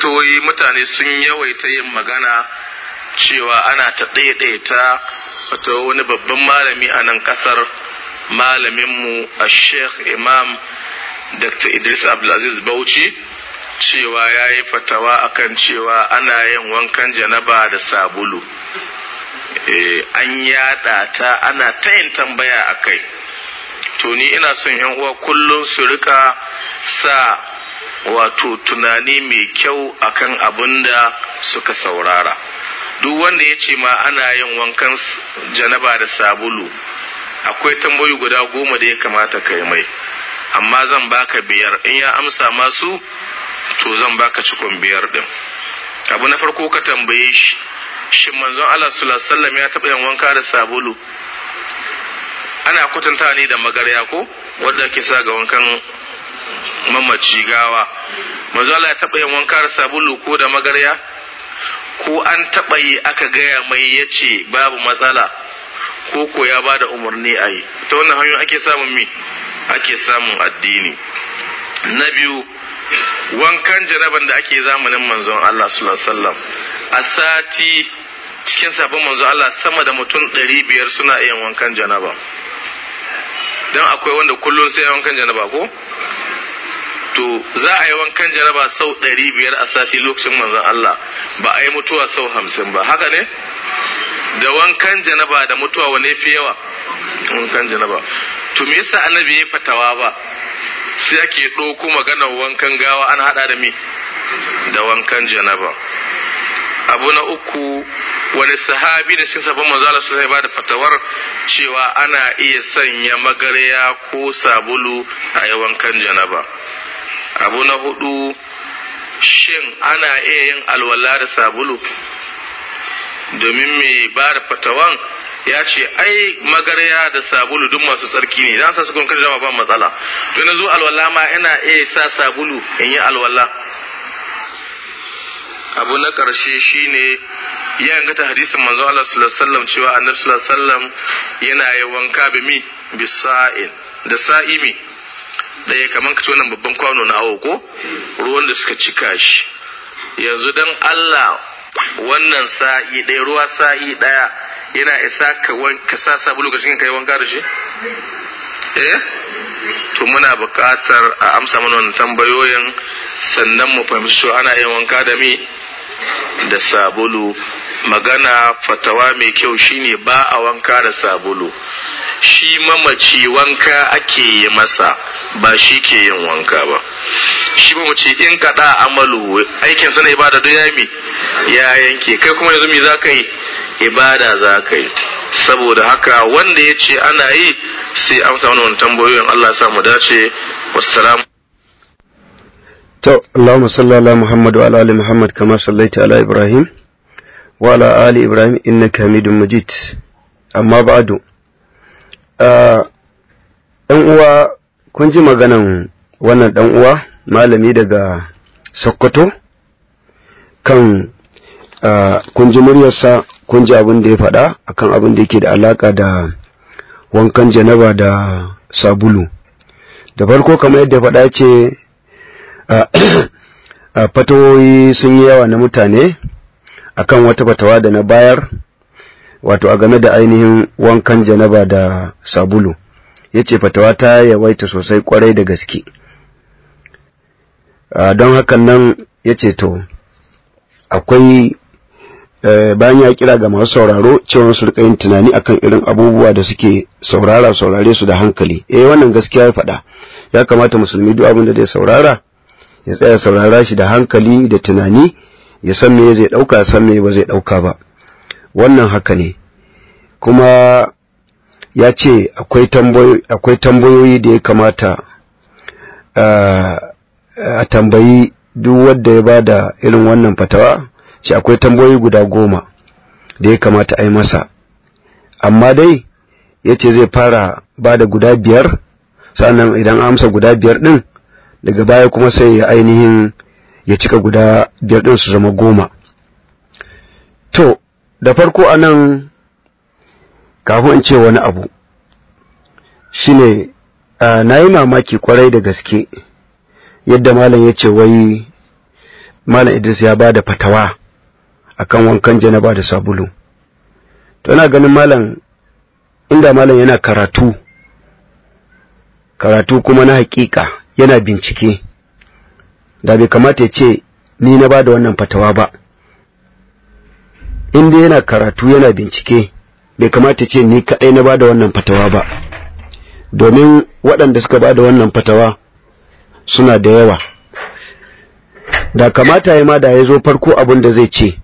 fatoyi mutane sun yawaita yin magana cewa ana ta ɗaiɗaita wato wani babban malami a nan ƙasar malaminmu a sheikh imam dr idris abdulaziz bauchi cewa ya yi fatawa akan cewa ana yin wankan janaba da sabulu an yada ta ana ta yin tambaya a kai to ni ina son yan uwa kullum su rika sa wato tunani mai kyau akan abin da suka saurara duk wanda ya ce ma ana yin wankan janaba da sabulu akwai tambayoyi guda goma da ya kamata kai mai amma zan baka biyar in ya amsa masu to zan baka cikon biyar din abu na farko ka tambaye shi shin manzon Allah sallallahu alaihi wasallam ya taɓa yin wanka da sabulu ana kwatanta ne da magarya ko wanda ake sa ga wankan mamaci gawa manzo Allah ya taɓa yin wanka da sabulu ko da magarya ko an taɓa yi aka gaya mai ya ce babu matsala ko ko ya ba da umarni a yi ta wannan hanyoyi ake samun mi ake samun addini na biyu wankan janaban da ake zamanin manzon Allah sallallahu alaihi wasallam a sati cikin sabon manzon Allah sama da mutum ɗari biyar suna iya wankan janaba don akwai wanda kullum sai wankan janaba ko to za a yi wankan janaba sau ɗari biyar a sati lokacin manzon Allah ba a yi mutuwa sau hamsin ba haka ne da wankan janaba da mutuwa wane fi yawa wankan janaba to me yasa annabi ya fatawa ba sai ake ɗauko maganar wankan gawa an haɗa da me da wankan janaba abu na uku wani sahabi da cikin sabon manzo Allah sai ba da fatawar cewa ana iya sanya magarya ko sabulu a yi wankan janaba abu na hudu shin ana iya yin alwala da sabulu domin mai ba da fatawan ya ce ai magarya da sabulu duk masu tsarki ne dan sa su kun jama ba matsala to na zo alwala ma ina iya sa sabulu in yi alwala abu na ƙarshe shine ya ingata hadisin manzo Allah sallallahu alaihi wasallam cewa annabi sallallahu alaihi wasallam yana yi wanka bi mi bi sa'in da sa'imi ɗaya kamar ka ci wannan babban kwano na awo ko ruwan da suka cika shi yanzu dan Allah wannan sa'i ɗaya ruwa sa'i ɗaya yana isa ka ka sa sabulu ka cikin kai wanka da shi eh to muna buƙatar a amsa mana wannan tambayoyin sannan mu fahimci cewa ana yin wanka da mi da sabulu magana fatawa mai kyau shine ba a wanka da sabulu shi mamaci wanka ake yi masa ba shi ke yin wanka ba shi mamaci in kaɗa amalu aikin sa na ibada duk ya mi ya yanke kai kuma yanzu me za ka yi ibada za ka yi saboda haka wanda ya ce ana yi sai amsa wani tambayoyin Allah ya sa mu dace wassalamu To, Allahumma salli ala Muhammad wa ala ali Muhammad kama sallaita ala Ibrahim wa ala ali Ibrahim innaka Hamidum Majid. Amma ba'du. ɗan uwa kun ji maganan wannan ɗan uwa malami daga Sokoto kan kun ji muryarsa kun ji abin da ya faɗa akan abin da yake da alaka da wankan janaba da sabulu. Da farko kamar yadda faɗa ce fatawoyi sun yi yawa na mutane akan wata fatawa da na bayar wato a game da ainihin wankan janaba da sabulu ya ce fatawa ta yawaita sosai kwarai da gaske don hakan nan ya ce to akwai bayan ya kira ga masu sauraro cewa su rika yin tunani akan irin abubuwa da suke saurara saurare su da hankali eh wannan gaskiya ya faɗa ya kamata musulmi duk abin da zai saurara ya tsaya saurara shi da hankali da tunani ya san me zai dauka san me ba zai dauka ba wannan haka ne kuma ya ce akwai tambayoyi akwai tambayoyi da ya kamata a tambayi duk wanda ya bada irin wannan fatawa ce akwai tambayoyi guda goma da ya kamata a yi masa amma dai ya ce zai fara bada guda biyar sannan idan amsa guda biyar din daga baya kuma sai ya ainihin ya cika guda biyar ɗin su zama goma to da farko a nan kafin in ce wani abu shine na yi mamaki kwarai da gaske yadda malam ya ce wai malam Idris ya ba da fatawa akan wankan janaba da sabulu to ina ganin malam inda malam yana karatu karatu kuma na hakika yana bincike da bai kamata ya ce ni na ba da wannan fatawa ba inda yana karatu yana bincike bai kamata ya ce ni kaɗai na ba da wannan fatawa ba domin waɗanda suka ba da wannan fatawa suna da yawa da kamata ya ma da ya zo farko abin da zai ce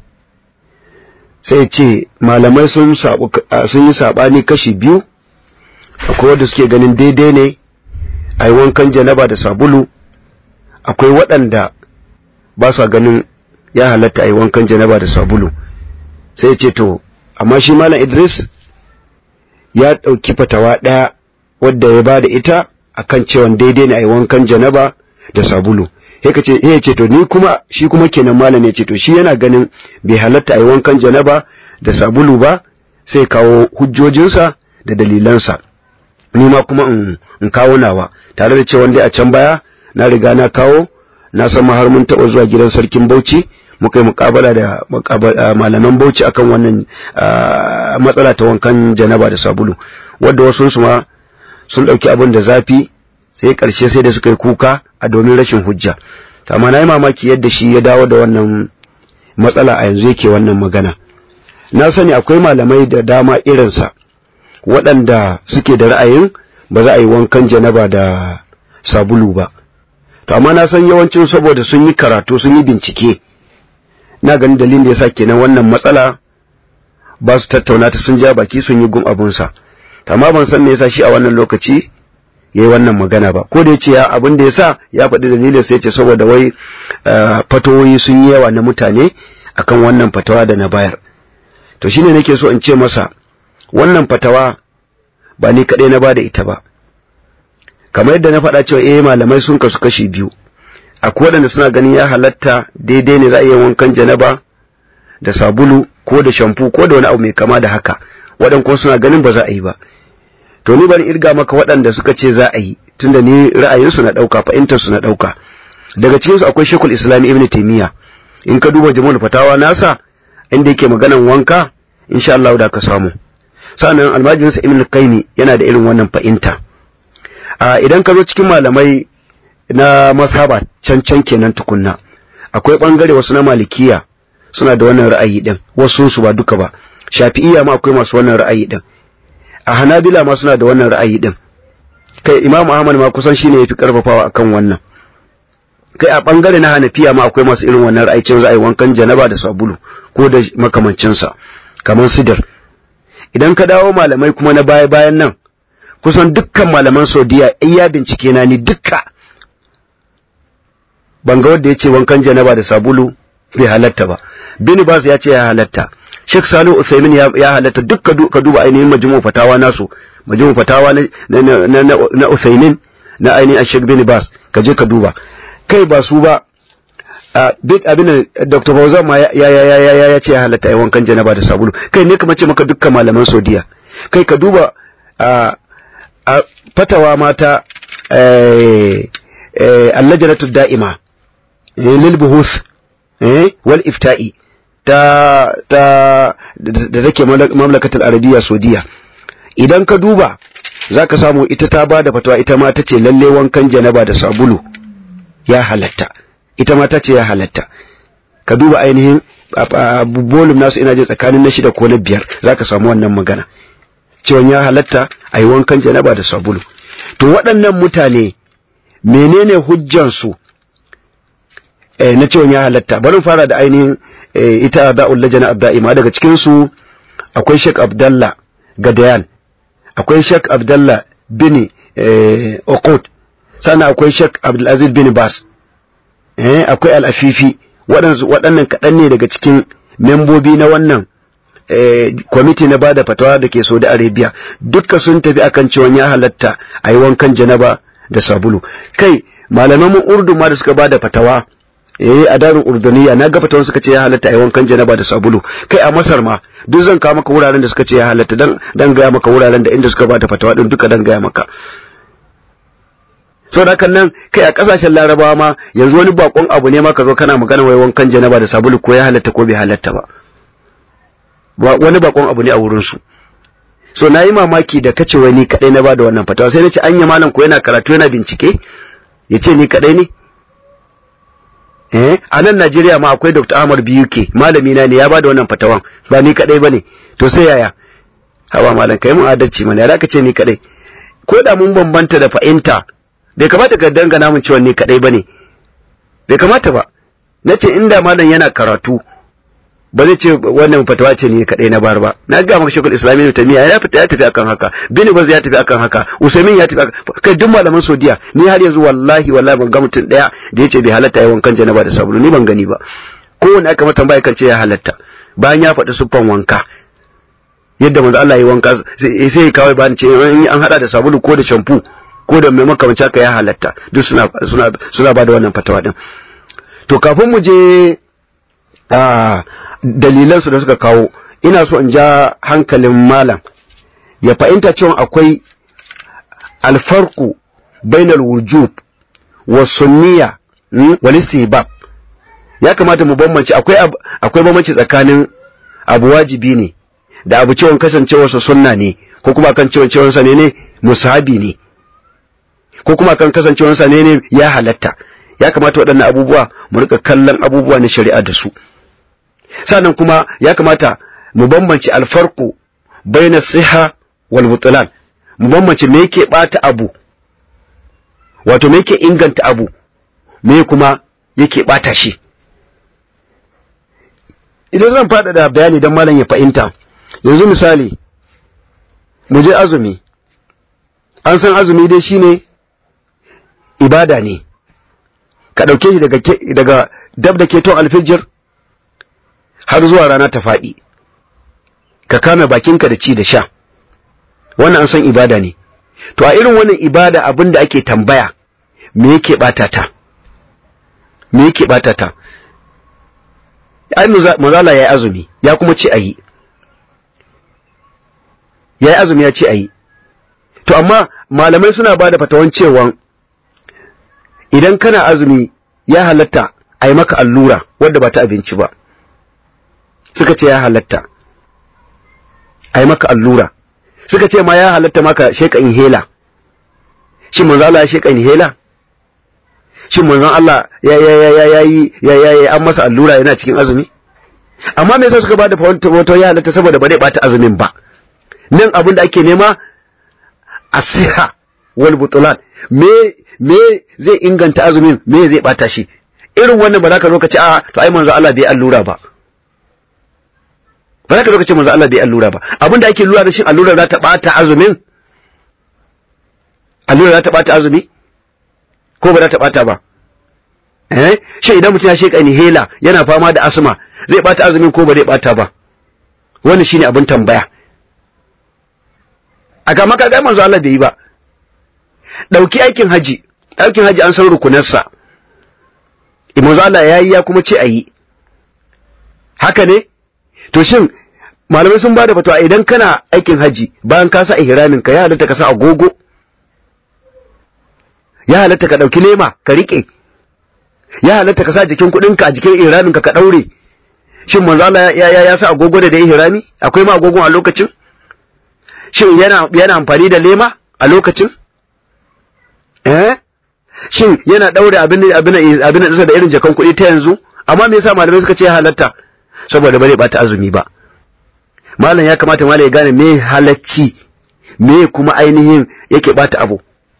sai ce malamai sun yi saɓani kashi biyu akwai wanda suke ganin daidai ne a yi wankan janaba da sabulu akwai waɗanda ba sa ganin ya halatta a yi wankan janaba da sabulu sai ce to amma shi malam idris ya ɗauki fatawa ɗaya wadda ya ba da ita akan cewa daidai ne a yi wankan janaba da sabulu ya ce to ni kuma shi kuma kenan malam ya ce to shi yana ganin bai halatta a yi wankan janaba da sabulu ba sai kawo hujjojinsa da dalilansa ni ma kuma in kawo nawa tare da cewa dai a can baya na riga na kawo na san har mun taɓa zuwa gidan sarkin bauchi muka yi mukabala da malaman bauchi akan wannan matsala ta wankan janaba da sabulu wadda wasu su ma sun ɗauki abin da zafi sai ƙarshe sai da suka yi kuka a domin rashin hujja amma na yi mamaki yadda shi ya dawo da wannan matsala a yanzu yake wannan magana na sani akwai malamai da dama irinsa waɗanda suke da ra'ayin ba za a yi wankan janaba da sabulu ba to amma na san yawancin saboda sun yi karatu sun yi bincike na ganin dalilin da ya sa kenan wannan matsala ba su tattauna ta sun ja baki sun yi gum abunsa amma ban san me yasa shi a wannan lokaci yayi wannan magana ba ko da yace ya abin da yasa ya faɗi dalilin sai yace saboda wai fatawoyi sun yi yawa na mutane akan wannan fatawa da na bayar to shine nake so in ce masa wannan fatawa ba ni kadai na bada ita ba kamar yadda na faɗa cewa eh malamai sun kasu kashi biyu akwai waɗanda suna ganin ya halatta daidai ne za a iya wankan janaba da sabulu ko da shamfu ko da wani abu mai kama da haka waɗanda kuma suna ganin ba za a yi ba to ni bari irga maka waɗanda suka ce za a yi tunda ni ra'ayinsu na ɗauka fahimtarsu na ɗauka daga cikinsu akwai shekul islami ibn taimiyya in ka duba jama'ul fatawa nasa inda yake maganan wanka insha Allah da ka samu sannan almajirinsa ibn qayyim yana da irin wannan fahimta a idan ka zo cikin malamai na masaba can can kenan tukunna akwai bangare wasu na malikiya suna da wannan ra'ayi din wasu su ba duka ba shafi'iyya ma akwai masu wannan ra'ayi din a hanabila ma suna da wannan ra'ayi din kai imam ahmad ma kusan shine yafi karfafawa akan wannan kai a bangare na hanafiya ma akwai masu irin wannan ra'ayi cewa za a yi wankan janaba da sabulu ko da makamancin sa kamar sidar idan ka dawo malamai kuma na baya bayan nan kusan dukkan malaman saudiya iya bincike na ni dukka ban ga wanda ya ce wankan janaba da sabulu bai halatta ba bin bas ya ce ya halatta Sheikh Salihu Uthaymin ya, ya halatta duk ka duba ainihin majmu fatawa nasu majmu fatawa na na na, na, na Uthaymin na ainihin Sheikh bin Bas ka je ka duba kai ba su ba a big abin Dr. Fauzan ma ya ya ya ya ya ce ya halatta ai wankan janaba da sabulu kai ne kamar ce maka dukkan malaman Saudiya kai ka duba a a fatawa mata eh eh allajnatu da'ima lil buhuth eh wal ifta'i ta ta da take mamlakatul arabiya saudiya idan ka duba zaka samu ita ta bada fatawa ita ma tace lalle wankan janaba da sabulu ya halatta ita ma tace ya halatta ka duba ainihin bolum nasu ina je tsakanin na shida ko na biyar zaka samu wannan magana cewa ya halatta a yi wankan janaba da sabulu to waɗannan mutane menene hujjansu eh, na cewa ya halatta bari fara da ainihin eh, ita da'ul lajana da'ima daga cikin su akwai Sheikh Abdallah Gadayan akwai Sheikh Abdallah bin eh, Okot sannan akwai Sheikh Abdulaziz bin Bas eh, akwai Al-Afifi waɗannan kaɗan ne daga cikin membobi na wannan kwamiti na bada fatawa da ke Saudi Arabia dukka sun tafi akan cewa ya halatta a yi wankan janaba da sabulu kai malaman urdu ma da suka bada fatawa eh a darin urduniya na ga fatawan suka ce ya halatta a yi wankan janaba da sabulu kai a masar ma duk zan kawo maka wuraren da suka ce ya halatta dan dan gaya maka wuraren da inda suka bada fatawa din duka dan gaya maka sau da nan kai a kasashen larabawa ma yanzu wani bakon abu ne ma ka zo kana magana wai wankan janaba da sabulu ko ya halatta ko bai halatta ba wani bakon abu ne a wurin su so na yi mamaki da kace wai ni kadai na ba da wannan fatawa sai na ce anya malam ko yana karatu yana bincike ya ce ni kadai ne eh a nan Najeriya ma akwai Dr. Ahmad BUK malami na ne ya ba da wannan fatawan ba ni kadai bane to sai yaya hawa malam kai mun adalci mana ya ka ce ni kadai ko da mun bambanta da fahimta bai kamata ka dangana mun cewa ni kadai bane bai kamata ba nace inda malam yana karatu ba zai ce wannan fatawa ce ni kadai na bar ba na ga maka shekul islami ne tamiya ya fita ya tafi akan haka bin baz ya tafi akan haka usaimin ya tafi akan kai duk malaman saudiya ni har yanzu wallahi wallahi ban ga mutum daya da yace bai halatta yayin wankan janaba da sabulu ni ban gani ba kowanne aka mata tambaya kan ce ya halatta bayan ya faɗi siffan wanka yadda manzo Allah ya wanka sai ya kawai bani ce an hada da sabulu ko da shampoo ko da mai makamanci haka ya halatta duk suna suna suna bada wannan fatawa din to kafin mu je a dalilan su da suka kawo ina so in ja hankalin malam ya fahimta cewa akwai alfarqu bainal wujub wa sunniya wal istihbab ya kamata mu bambance akwai akwai bambanci tsakanin abu wajibi ne da abu cewa kasancewarsa sunna ne ko kuma kan cewa ne ne musahabi ne ko kuma kan kasancewarsa ne ne ya halatta ya kamata waɗannan abubuwa mu rika kallon abubuwa na shari'a da su sannan kuma ya kamata mu bambance alfarku baina siha wal butlan mu bambance me yake bata abu wato me yake inganta abu me kuma yake bata shi idan zan faɗaɗa bayani don malam ya fahimta yanzu misali mu je azumi an san azumi dai shine ibada ne ka ɗauke shi daga, daga dab da keton alfijir har zuwa rana ta faɗi ka kame bakinka da ci da sha wannan an san ibada ne to a irin wannan ibada abin da ake tambaya me yake ɓata ta me yake ɓata ta ai mazala ya yi azumi ya kuma ce a yi ya yi azumi ya ce a yi to amma malamai suna ba da fatawan cewa idan kana azumi ya halatta a yi maka allura wadda ba ta abinci ba suka ce ya halatta a yi maka allura suka ce ma ya halatta maka sheka inhela shin manzo Allah ya sheka inhela shin manzon Allah ya ya ya ya yi ya ya ya an masa allura yana cikin azumi amma me yasa suka bada wato ya halatta saboda ba zai bata azumin ba nan abin da ake nema asiha wal butulan me me zai inganta azumin me zai bata shi irin wannan ba za ka zo ka ce a to ai manzo Allah bai allura ba ba za ka zo ka ce manzo Allah bai allura ba abin da ake lura da shi allura za ta bata azumin allura za ta bata azumi ko ba za ta bata ba eh shi idan mutum ya sheka inhaler yana fama da asma zai bata azumin ko ba zai bata ba wannan shine abin tambaya a ga maka ga manzo Allah bai yi ba dauki aikin haji aikin haji an san rukunarsa manzo Allah yayi ya kuma ce ayi haka ne to shin malamai sun bada fatawa idan kana aikin haji bayan ka sa ihramin ka ya halatta ka sa agogo ya halatta ka ɗauki lema ka riƙe ya halatta ka sa jikin kuɗinka a jikin ihraminka ka ɗaure shin manzo Allah ya ya, ya sa agogo da da ihrami akwai ma agogon a lokacin shin yana yana amfani da lema a lokacin eh shin yana ɗaure abin abin abin da da irin jakan kuɗi ta yanzu amma me yasa malamai suka ce ya halatta saboda bare bata azumi ba malam ya kamata malam ya gane me halacci me kuma ainihin yake bata abu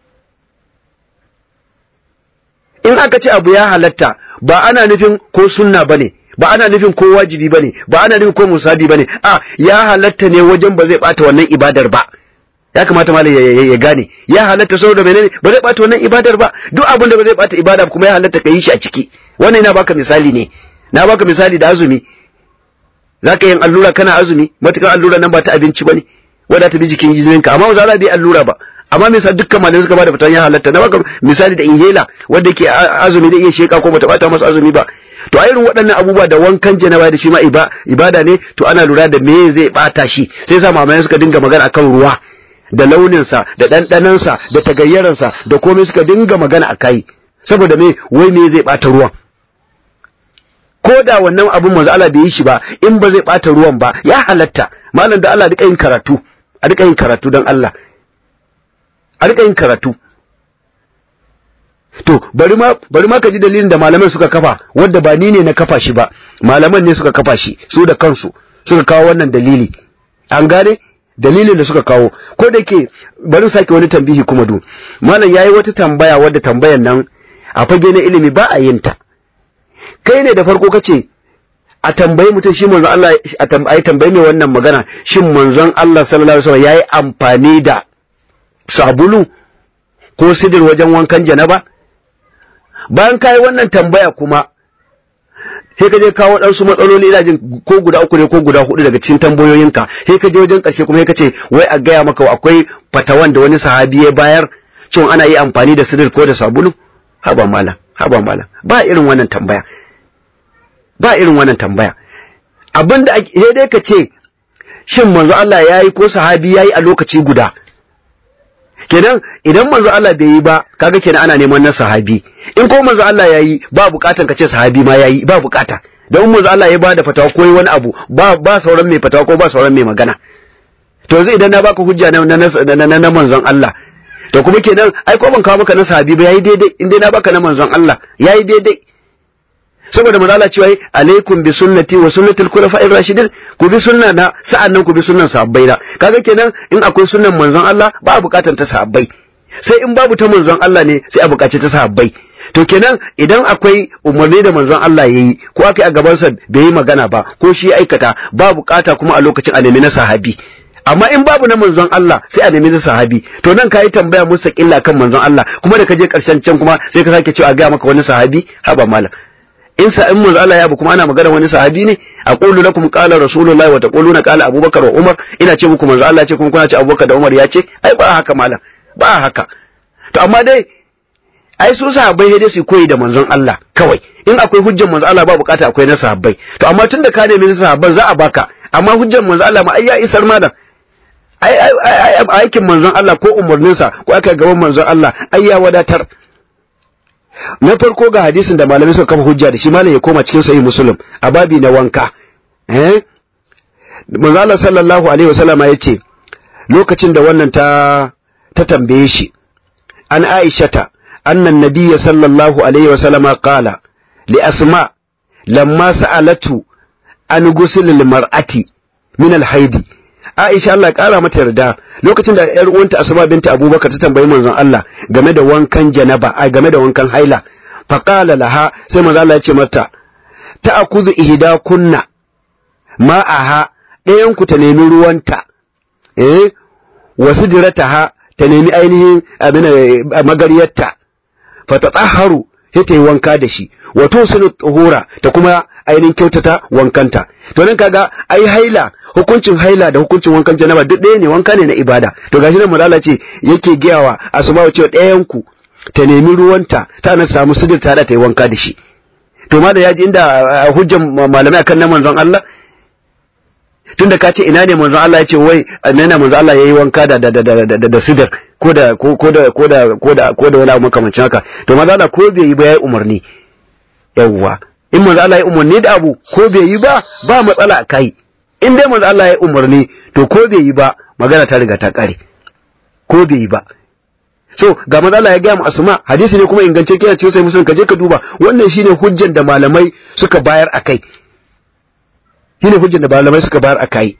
in aka ce abu ya halatta ba ana nufin ko sunna bane ba ana nufin ko wajibi bane ba ana nufin ko musabi bane a ya halatta ne wajen ba zai bata wannan ibadar ba ya kamata malam ya gane ya halatta saboda menene ba zai bata wannan ibadar ba duk abin da ba zai bata ibada kuma ya halatta ka yi shi a ciki wannan ina baka misali ne na baka misali da azumi zaka yin allura kana azumi matukar allura nan ba ta abinci bane wadda ta bi jikin jininka amma ba za bai allura ba amma me yasa dukkan malamai suka bada fitan ya halatta na baka misali da inhela wanda yake azumi da iya sheka ko bata bata masa azumi ba to a irin waɗannan abubuwa da wankan janaba da shi ma ibada ne to ana lura da me zai bata shi sai sa malamai suka dinga magana akan ruwa da launinsa da ɗanɗanansa da tagayyaransa da komai suka dinga magana a kai saboda me wai me zai ɓata ruwan ko da wannan abin manzo Allah bai yi shi ba in ba zai ɓata ruwan ba ya halatta malam da Allah duka yin karatu a duka yin karatu don Allah a duka yin karatu to bari ma bari ma ka ji dalilin da malaman suka kafa wanda ba ni ne na kafa shi ba malaman ne suka kafa shi su da kansu suka kawo wannan dalili an gane dalilin da suka kawo ko da ke bari sake wani tambihi kuma du malam yayi wata tambaya wadda tambayan nan a fage na ilimi ba a yin ta kai ne da farko kace a tambayi mutum shi manzon Allah a tambayi tambayi mai wannan magana shin manzon Allah sallallahu alaihi wasallam yayi amfani da sabulu ko sidir wajen wankan janaba bayan kai wannan tambaya kuma sai ka je kawo ɗansu matsaloli ina jin ko guda uku ne ko guda hudu daga cikin tambayoyinka sai ka je wajen ƙarshe kuma sai ka ce wai a gaya maka akwai fatawan da wani sahabi ya bayar cewa ana yi amfani da sidir ko da sabulu haba malam haba malam ba irin wannan tambaya ba irin wannan tambaya abinda sai dai ka ce shin manzo Allah yayi ko sahabi yayi a lokaci guda kenan idan manzo Allah bai yi ba kaga kenan ana neman na sahabi in ko manzo Allah yayi ba bukatan ka ce sahabi ma yayi ba bukata don manzo Allah ya bada fatawa ko wani abu ba ba sauran mai fatawa ko ba sauran mai magana to yanzu idan na baka hujja na na na manzon Allah to kuma kenan ai ko ban kawo maka na sahabi ba yayi daidai in dai na baka na manzon Allah yayi daidai saboda manzo Allah cewa alaikum bi sunnati wa sunnatil khulafa'ir rashidin ku bi sunna na sa'annan ku bi sunnan sahabbai da kaga kenan in akwai sunnan manzon Allah ba bukatar ta sahabbai sai in babu ta manzon Allah ne sai a bukaci ta sahabbai to kenan idan akwai umarni da manzon Allah yayi ko aka a gaban sa bai yi magana ba ko shi aikata ba bukata kuma a lokacin a nemi na sahabi amma in babu na manzon Allah sai a nemi na sahabi to nan kayi tambaya musa killa kan manzon Allah kuma da ka je karshen can kuma sai ka sake cewa a ga maka wani sahabi haba malam in sa in manzo Allah ya bu kuma ana magana wani sahabi ne aqulu lakum qala rasulullahi wa taquluna qala abubakar wa umar ina ce muku manzo Allah ya ce kuma kuna ce abubakar da umar ya ce ai ba haka malam ba haka to amma dai ai su sahabbai dai su koyi da manzon Allah kawai in akwai hujjar manzo Allah ba bukata akwai na sahabbai to amma tunda ka nemi na sahabban za a baka amma hujjar manzo Allah ma ai ya isar malam ai ai aikin manzon Allah ko umarninsa ko aka gaban manzon Allah ai ya wadatar na farko ga hadisin da malamai suka kafa hujja da shi malam ya koma cikin sahih muslim a babi na wanka eh manzo Allah sallallahu alaihi wasallam ya ce lokacin da wannan ta ta tambaye shi an aishata anna nabiyya sallallahu alaihi wasallam qala li asma lamma sa'alatu an ghusl al mar'ati min al haidi Aisha Allah ya kara mata yarda lokacin da ƴar uwanta Asma binta Abubakar ta tambayi manzon Allah game da wankan janaba ai game da wankan haila fa qala laha sai manzon Allah ya ce mata ta'khudhu ihda kunna ma'aha ɗayan ku ta nemi ruwanta eh wasidrataha ta nemi ainihin abin magariyarta fa tatahharu sai ta yi wanka da shi wato sunu tuhura ta kuma ainihin kyautata wankanta to nan kaga ai haila hukuncin haila da hukuncin wankan janaba duk ɗaya ne wanka ne na ibada to gashi nan malala ce yake giyawa asma'u cewa ɗayan ku ta nemi ruwanta ta na samu sidir ta da ta yi wanka da shi to ma da yaji inda hujjan malamai akan na manzon Allah tunda ka ce ina ne manzon Allah ya ce wai ina manzon Allah yayi wanka da da da da da sidir ko da ko da ko da ko da ko da wani abu makamancin haka to manzon Allah ko bai yi ba yayi umarni yawwa in manzon Allah ya umarni da abu ko bai yi ba ba matsala a kai in dai manzon Allah ya umarni to ko bai yi ba magana ta riga ta kare ko bai yi ba so ga manzon Allah ya ga mu asma hadisi ne kuma ingance kiyar ce sai musulun ka je ka duba wannan shine hujjan da malamai suka bayar akai shine hujjan da malamai suka bayar akai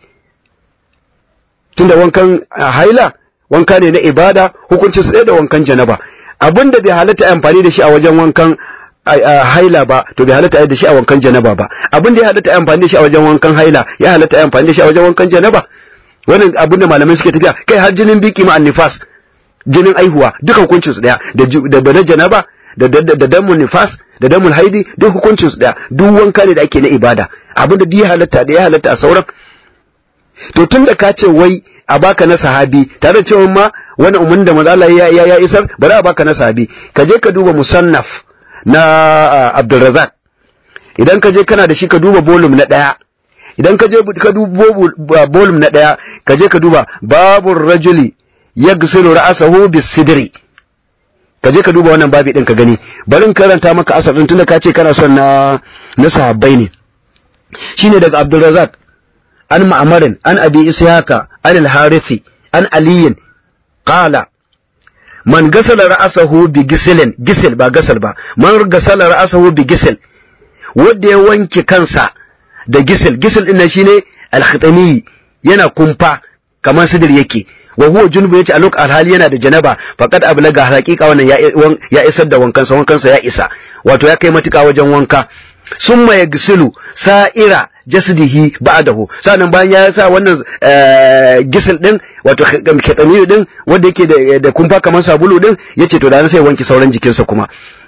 tunda wankan haila wanka ne na ibada hukuncin su da wankan janaba abinda bai halatta amfani da shi a wajen wankan haila ba to bai halatta da shi a wankan janaba ba abinda ya halatta amfani da shi a wajen wankan haila ya halatta amfani da shi a wajen wankan janaba wannan abinda malamai suke tafiya kai har jinin biki ma annifas jinin aihuwa duka hukuncin su daya da da na janaba da da damun nifas da damun haidi duk hukuncin su daya duk wanka ne da ake na ibada abinda duk ya halatta da ya halatta a sauran to tun da ka ce wai a baka na sahabi tare da cewa ma wani umarni da manzo ya, ya, ya isar bari a baka na sahabi ka je ka duba musannaf na uh, Abdulrazak idan ka je kana da shi ka duba volume na daya idan ka je ka duba volume na daya ka je ka duba babur rajuli yaghsilu ra'sahu bis-sidri ka je ka duba wannan babi din ka gani bari in karanta maka asar din tunda ka ce kana son na na sahabbai ne shine daga Abdulrazak an Ma'marin an Abi Ishaqa an al-Harithi an Ali qala man gasala ra'sahu bi gisilin gisil ba gasal ba man gasala ra'sahu bi gisil wanda ya wanke kansa da gisil gisil din nan shine al-khitami yana kumfa kamar sidir yake wa huwa junubu yace a lok alhali yana da janaba faqad ablaga haqiqa wannan ya ya isar da wankansa wankansa ya isa wato ya kai matuka wajen wanka summa yagsilu sa'ira jasdihi ba'dahu sanan bayan ya sa wannan gisil din wato kitami din wanda yake da da kumfa kamar sabulu din yace to da sai wanki sauran jikinsa kuma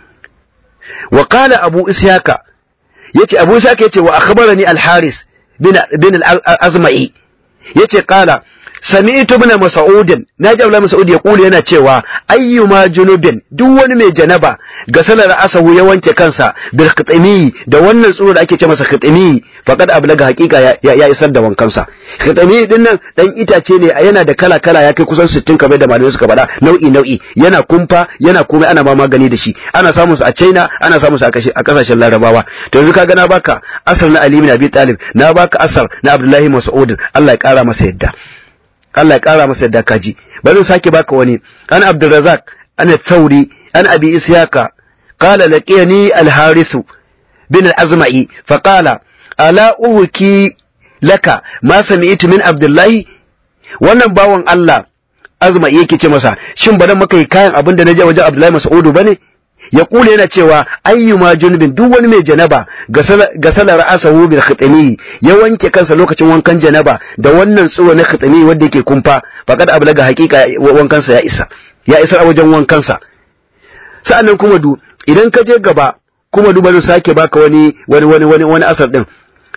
wa qala abu isyaka yace abu isyaka yace wa akhbarani al-haris bin bin al-azma'i yace qala sami'tu ibn mas'ud naji Abdullah Mas'ud ya kula yana cewa ayyuma junubin duk wani mai janaba ga salar asahu ya wanke kansa bil khitami da wannan tsuro da ake ce masa khitami faqad ablaga haqiqa ya, ya isar da wankansa khitami din nan dan itace ne yana da kala kala ya kai kusan 60 kamar da malamai suka faɗa nau'i nau'i yana kumfa yana komai ana ma magani da shi ana samun su a China ana samun su a kasashen Larabawa to yanzu kaga na baka asar na Ali bin Abi Talib na baka asar na Abdullahi Mas'ud Allah ya kara masa yadda Allah ya ƙara masa yadda kaji bari sake baka wani an Abdurrazzaq an Thauri an Abi Isyaka qala laqiyani al-Harith bin al-Azma'i fa qala ala uhki laka ma sami'tu min Abdullah wannan bawan Allah Azma'i yake ce masa shin ba dan maka yi kayan abin da naje wajen Abdullahi Mas'udu bane ya kula yana cewa ayyuma junubin duk wani mai janaba ga salar asahu bil khitami ya wanke kansa lokacin wankan janaba da wannan tsiro na khitami wanda yake kumfa faqad ablaga haqiqa wankansa ya isa ya isa a wajen wankansa sa'annan kuma du idan ka je gaba kuma du bari sake baka wani wani wani wani wani asar din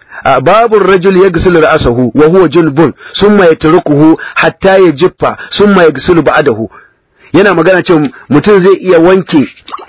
babu rajul yaghsilu ra'sahu wa huwa junbun summa yatrukuhu hatta yajiffa summa yaghsilu ba'dahu yana magana cewa mutum zai iya wanke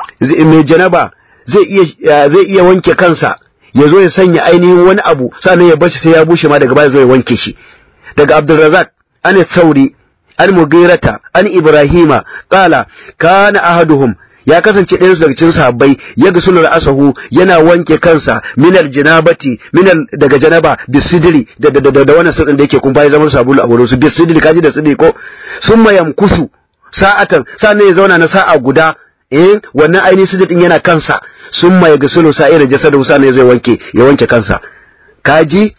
mai janaba zai iya zai iya wanke kansa ya zo ya sanya ainihin wani abu sannan ya bar shi sai ya bushe ma daga baya zo ya wanke shi daga Abdulrazak an Thauri an Mughirata an Ibrahima qala kana ahaduhum ya kasance ɗayan su daga cikin sahabbai ya ga sunan asahu yana wanke kansa minal janabati minal daga janaba bisidri da da da, da wannan sirrin da yake kun ya zama sabulu a wurin su bisidri kaji da sidri ko summa yamkusu sa'atan sannan ya zauna na sa'a guda eh wannan ainihin sujud din yana kansa summa yaghsilu sa'ira jasadu sannan ya zo wanke ya wanke kansa kaji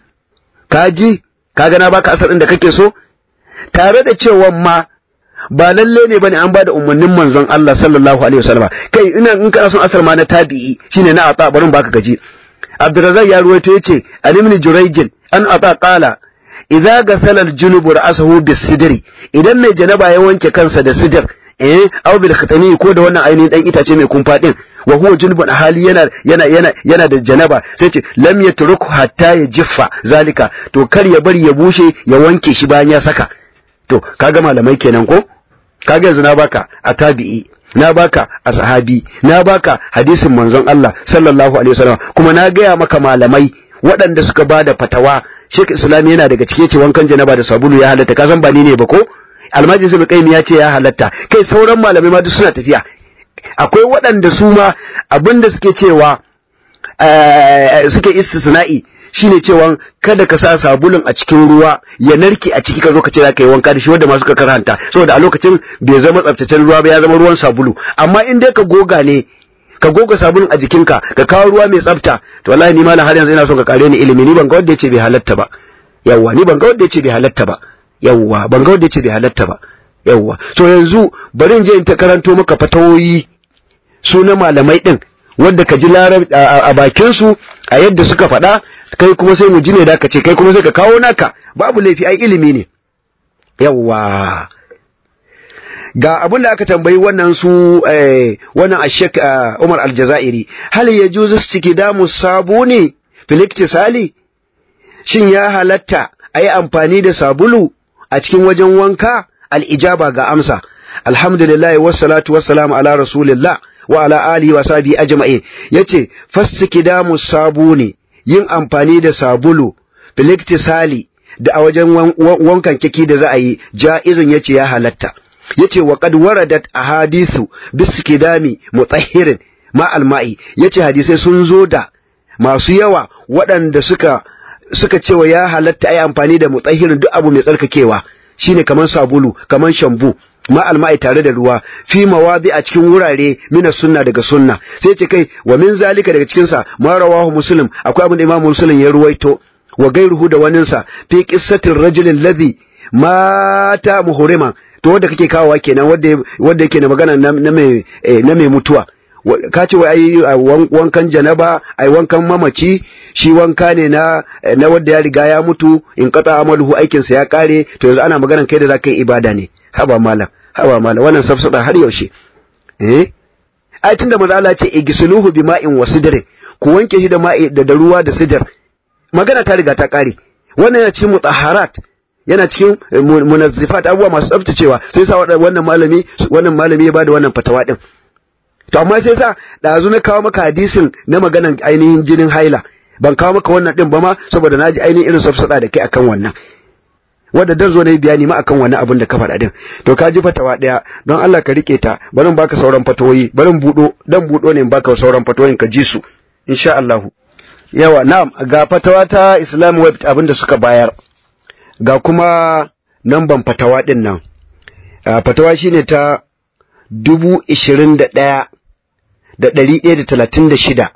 kaji kaga na baka asar din da kake so tare da cewa ma ba lalle ne bane an bada umarnin manzon Allah sallallahu alaihi wasallam kai ina in kana son asar ma na tabi'i shine na ata barin baka gaji Abdurrazzaq ya ruwaito yace an ibn Jurayj an ata qala idza gasala al-junub ra'sahu bis-sidri idan mai janaba ya wanke kansa da sidr eh aw bil khitani ko da wannan ainihin dan itace mai kumfa din wa huwa junubun hali yana yana yana yana da janaba sai ce lam yatruku hatta yajiffa zalika to kar ya bari ya bushe ya wanke shi bayan ya saka to kaga malamai kenan ko kaga yanzu na baka a tabi'i na baka a sahabi na baka hadisin manzon Allah sallallahu alaihi wasallam kuma na gaya maka malamai waɗanda suka ba da fatawa Sheikh Islam yana daga cike ce wankan janaba da sabulu ya halatta ka san ba ni ne ba ko Almajin Ibn Qayyim ya ce ya halatta kai sauran malamai ma duk suna tafiya akwai waɗanda su ma abinda suke cewa suke istisna'i shine cewa kada ka sa sabulun a cikin ruwa ya narke a ciki ka zo ka ce za ka yi wanka da shi wanda masu ka karanta saboda a lokacin bai zama tsaftacen ruwa ba ya zama ruwan sabulu amma in dai ka goga ne ka goga sabulun a jikinka ka kawo ruwa mai tsafta to wallahi ni malam har yanzu ina son ka kare ni ilimi ni ban ga wanda yace bai halatta ba yawwa ni ban ga wanda yace bai halatta ba yawwa ban ga wanda yace bai halatta ba yawwa to yanzu bari in je in ta karanto maka fatawoyi su na malamai din wanda ka ji larab a bakin su a yadda suka faɗa kai kuma sai mu ji ne da ka ce kai kuma sai ka kawo naka babu laifi ai ilimi ne yawwa ga abin da aka tambayi wannan su wannan ashek Umar Aljazairi hal yajuzu istiqdamu sabuni fil iktisali shin ya halatta ayi amfani da sabulu a cikin wajen wanka al-ijaba ga amsa alhamdulillah wassalatu wassalamu ala rasulillah wa ala alihi wa sahbihi ajma'in yace fastiqdamu sabuni yin amfani da sabulu fil iktisali da a wajen wankan kiki da za a yi ja'izun yace ya halatta yace wa qad waradat ahadithu biskidami mutahhirin ma alma'i yace hadisai sun zo da masu yawa waɗanda suka suka cewa ya halatta ai amfani da mutahhirin duk abu mai tsarkakewa shine kaman sabulu kaman shambu ma alma'i tare da ruwa fi mawadi a cikin wurare mina sunna daga sunna sai ce kai wa min zalika daga cikin sa ma rawahu muslim akwai abin da imam muslim ya ruwaito wa gairuhu da waninsa fi qissatir rajulin ladhi mata muhurima to wanda kake kawowa kenan wanda wanda yake na magana na mai na mai mutuwa ka ce wai ai wankan janaba ai wankan mamaci shi wanka ne na na wanda ya riga ya mutu in qata amaluhu aikin sa ya kare to yanzu ana maganan kai da zaka yi ibada ne haba malam haba malam wannan safsada har yaushe eh ai tunda manzo Allah ce igisluhu bima'in wasidrin ku wanke shi da ma'i da ruwa da sidr magana ta riga ta kare wannan yana cikin mutahharat yana cikin munazzifat abubuwa masu tsaftacewa sai sa wannan malami wannan malami ya bada wannan fatawa din to amma sai sa dazu na kawo maka hadisin na maganan ainihin jinin haila ban kawo maka wannan din ba ma saboda naji ainihin irin safsada da kai akan wannan wanda dan zo na yi bayani ma akan wannan abin da ka faɗa din to ka ji fatawa ɗaya don Allah ka rike ta barin baka sauran fatawoyi barin buɗo dan buɗo ne in baka sauran fatawoyin ka ji su insha Allah yawa na'am ga fatawa ta Islam web abin da suka bayar ga kuma namban fatawa din nan fatawa shine ta dubu ishirin da ɗaya da ɗari ɗaya da talatin da shida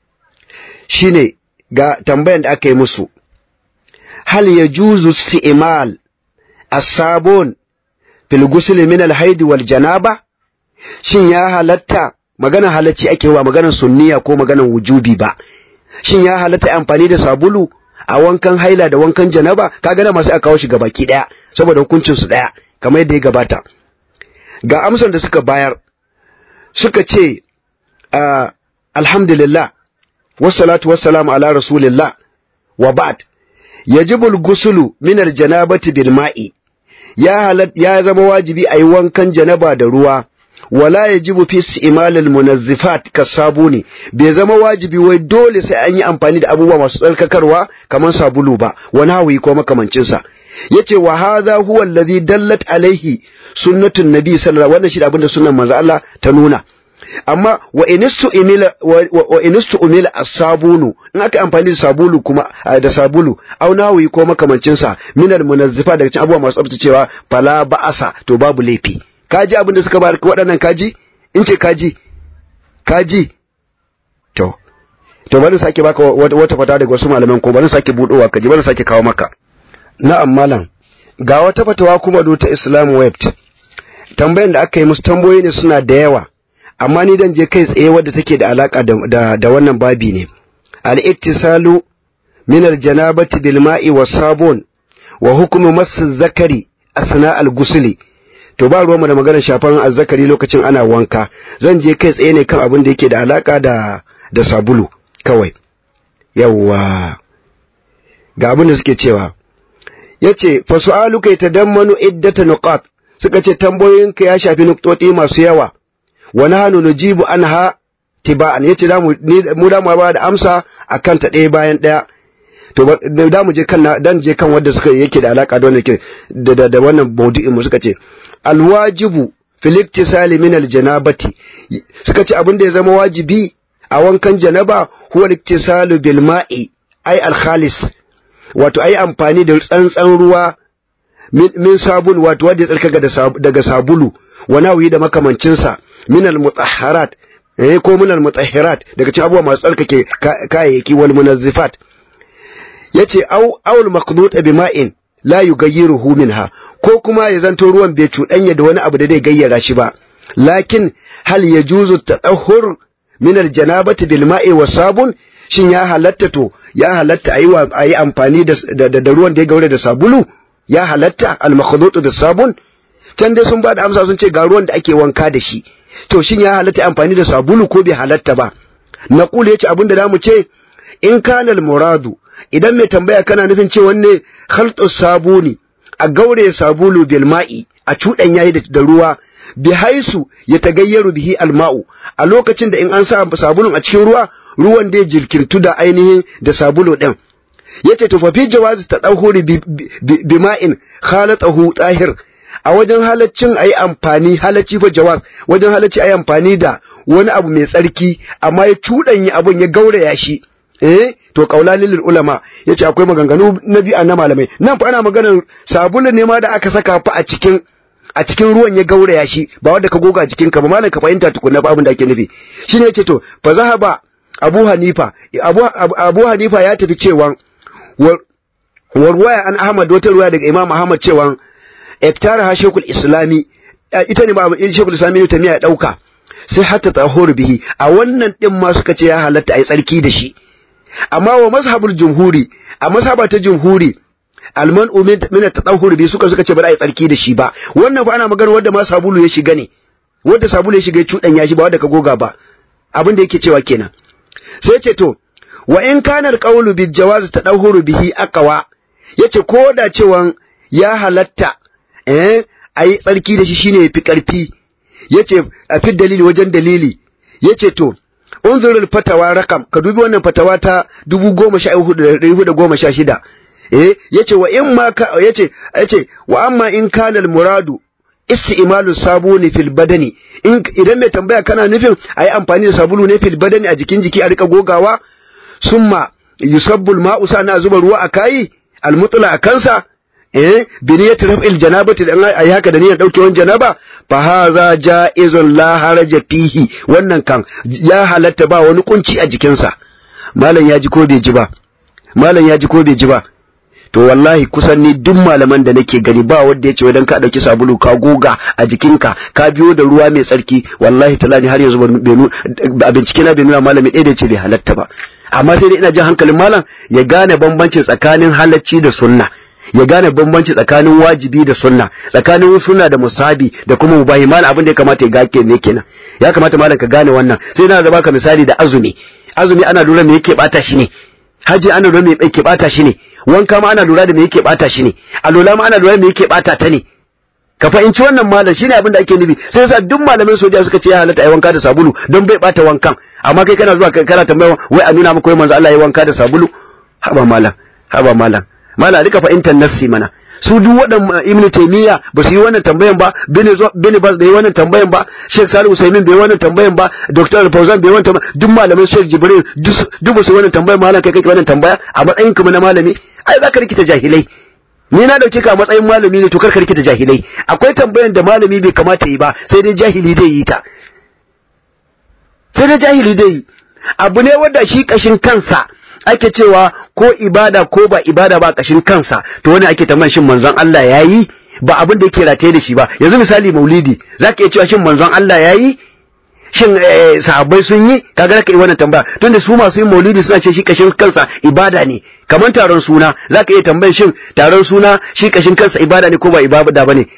shine ga tambayan da aka yi musu hal ya juzu isti'mal as-sabun fil ghusl min al-haid wal janaba shin ya halatta magana halacci ake wa maganar sunniya ko maganar wujubi ba shin ya halatta amfani da sabulu a wankan haila da wankan janaba kaga na masu aka kawo shi gabaki daya saboda hukuncin su daya kamar yadda ya gabata ga amsan da suka bayar suka ce alhamdulillah wassalatu wassalamu ala rasulillah wa ba'd yajibu al-ghuslu min al-janabati bil ma'i ya halat ya zama wajibi ayi wankan janaba da ruwa wala yajibu fi istimal al-munazzifat kasabuni bai zama wajibi wai dole sai an yi amfani da abubuwa masu tsarkakarwa kamar sabulu ba wani hawi ko makamancin sa yace wa hadha huwa alladhi dallat alaihi sunnatun nabi sallallahu wannan shi da abinda sunnan manzo Allah ta nuna amma wa inistu umila wa inistu umila as-sabunu in aka amfani da sabulu kuma da sabulu au nawi ko makamancin sa minal munazzifa daga cikin abubuwa masu tsaftacewa fala ba'asa to babu laifi kaji abin da suka bar waɗannan kaji in ce kaji kaji to to bari sake baka wata fata daga wasu malaman ko bari sake budowa kaji bari sake kawo maka na'am malam ga wata fatawa kuma do ta Islam web tambayan da aka yi musu tambayoyi ne suna da yawa amma ni dan je kai tsaye wadda take da alaka da, da, da wannan babi ne al-ittisalu min al-janabati bil ma'i was sabun wa hukmu mass zakari asna al-ghusli to ba ruwanmu da maganar shafan azzakari lokacin ana wanka zan je kai tsaye ne kan abin da yake da alaka da da sabulu kawai yawwa ga abin da suke cewa yace fa su'aluka yatadammanu iddata nuqat suka ce tambayoyinka ya shafi nuktoti masu yawa wa nahnu nujibu anha tiba'an yace da mu mu da mu ba da amsa akan ta ɗaya bayan ɗaya to da mu je kan dan je kan wanda suka yake da alaka da wannan da da wannan maudu'in mu suka ce alwajibu fil iktisali min aljanabati suka ce abin da ya zama wajibi a wankan janaba huwa iktisalu bil ma'i ay al khalis wato ai amfani da tsantsan ruwa min sabun wato wanda ya tsarkaka daga sabulu wa nawi da makamancin sa min al mutahharat eh ko min al mutahhirat daga cikin abubuwa masu tsarkake kayayyaki wal munazzifat yace au aul maqdut bi ma'in la yugayyiruhu minha ko kuma ya zanto ruwan bai cuɗanya da wani abu da zai gayyara shi ba lakin hal yajuzu tadahhur min aljanabati bil ma'i was sabun shin ya halatta to ya halatta ayi ayi amfani da da ruwan da ya gaure da sabulu ya halatta al makhdud bis sabun can dai sun bada amsa sun ce ga ruwan da ake wanka da shi to shin ya halatta amfani da sabulu ko bai halatta ba naqul yace abinda zamu ce in kana al muradu idan mai tambaya kana nufin cewa ne khaltus sabuni a gaure sabulu bil ma'i a cudan yayi da ruwa bi haisu ya tagayyaru bihi alma'u a lokacin da in an sa sabulun a cikin ruwa ruwan da jirkintu da ainihin da sabulu din yace to fa fi jawazi tadahuri bi ma'in khalatahu tahir a wajen halaccin ayi amfani halacci fa jawaz wajen halacci ayi amfani da wani abu mai tsarki amma ya cuɗanya abun ya gauraya shi eh to kaulalin lil ulama yace akwai maganganu na bi'a na malamai nan fa ana maganar sabulun ne ma da aka saka fa a cikin a cikin ruwan ya gauraya shi ba wanda ka goga a jikin ka ba malam ka fahimta tukunna ba abin da ake nufi shine yace to fa zahaba Abu Hanifa Abu, Abu Hanifa ya tafi cewa warwaya an Ahmad wata ruwaya daga Imam Ahmad cewa iktara ha Sheikhul Islami ita ne ba Sheikhul Islami ne ta miya dauka sai hatta tahur bihi a wannan din ma suka ce ya halatta ai tsarki da shi amma wa mazhabul jumhuri a mazhaba ta jumhuri alman min at-tadahhur bi suka suka ce ba za a yi tsarki da shi ba wannan fa ana magana wanda ma sabulu ya shiga ne wanda sabulu ya shiga ya cudan ya shi ba wanda ka goga ba abin da yake cewa kenan sai ce to wa in kana al-qawlu bil jawaz tadahhur bihi aqwa yace ko da cewa ya halatta eh ayi tsarki da shi shine yafi karfi yace a fi dalili wajen dalili yace to unzurul fatawa rakam ka dubi wannan fatawa ta 10416 eh yace wa in ma ka yace yace wa amma in kana al muradu isti'malu sabuni fil badani in idan mai tambaya kana nufin ayi amfani da sabulu ne fil badani a jikin jiki a rika gogawa summa yusabbu al ma'u sana zuba ruwa a kai al mutla a kansa eh biniyat raf'il janabati dan ayi haka da niyyar daukewan janaba fa haza jaizun la haraja fihi wannan kan ya halatta ba wani kunci a jikinsa malam ya ji ko bai ji ba malam ya ji ko bai ji ba to wallahi kusan ni duk malaman da nake gani ba wanda yace wadan ka dauki sabulu ka goga a jikinka ka biyo da ruwa mai tsarki wallahi talani har yanzu a bincike na bai nuna malami ɗaya da yace bai halatta ba amma sai dai ina jin hankalin malam ya gane bambancin tsakanin halacci da sunna ya gane bambanci tsakanin wajibi da sunna tsakanin sunna da musabi da kuma mubahi malam abin da ya kamata ya gake ne kenan ya kamata malam ka gane wannan sai na da baka misali da azumi azumi ana lura me yake bata shi ne haji ana lura me yake bata shi ne wanka ma ana lura da me yake bata shi ne alola ma ana lura da me yake bata ta ne ka fahimci wannan malam shine abin da ake nufi sai yasa duk malaman soja suka ce ya halatta ai wanka da sabulu don bai bata wankan amma kai kana zuwa kana tambaya wai a nuna maka wai manzo Allah ya wanka da sabulu haba malam haba malam mala rika fahimtar nassi mana su duk waɗan ibn taymiya ba su yi wannan tambayan ba bin bas bai yi wannan tambayan ba sheikh salih usaimin bai yi wannan tambayan ba dr al-fawzan bai yi wannan tambayan duk malamai sheikh jibril duk ba su yi wannan tambayan malam kai kake wannan tambaya a matsayin kuma na malami ai zaka rikita jahilai ni na dauke ka a matsayin malami ne to kar ka rikita jahilai akwai tambayan da malami bai kamata yi ba sai dai jahili dai yi ta sai dai jahili dai yi abu ne wanda shi kashin kansa ake cewa ko ibada ko ba ibada ba kashin kansa to wani ake tambayan shin manzon Allah yayi ba abin da yake rataye da shi ba yanzu misali maulidi zaka iya cewa shin manzon Allah yayi shin sahabbai sun yi kaga zaka yi wannan tambaya tunda su masu yin maulidi suna ce shi kashin kansa ibada ne kamar taron suna zaka iya tambayan shin taron suna shi kashin kansa ibada ne ko ba ibada bane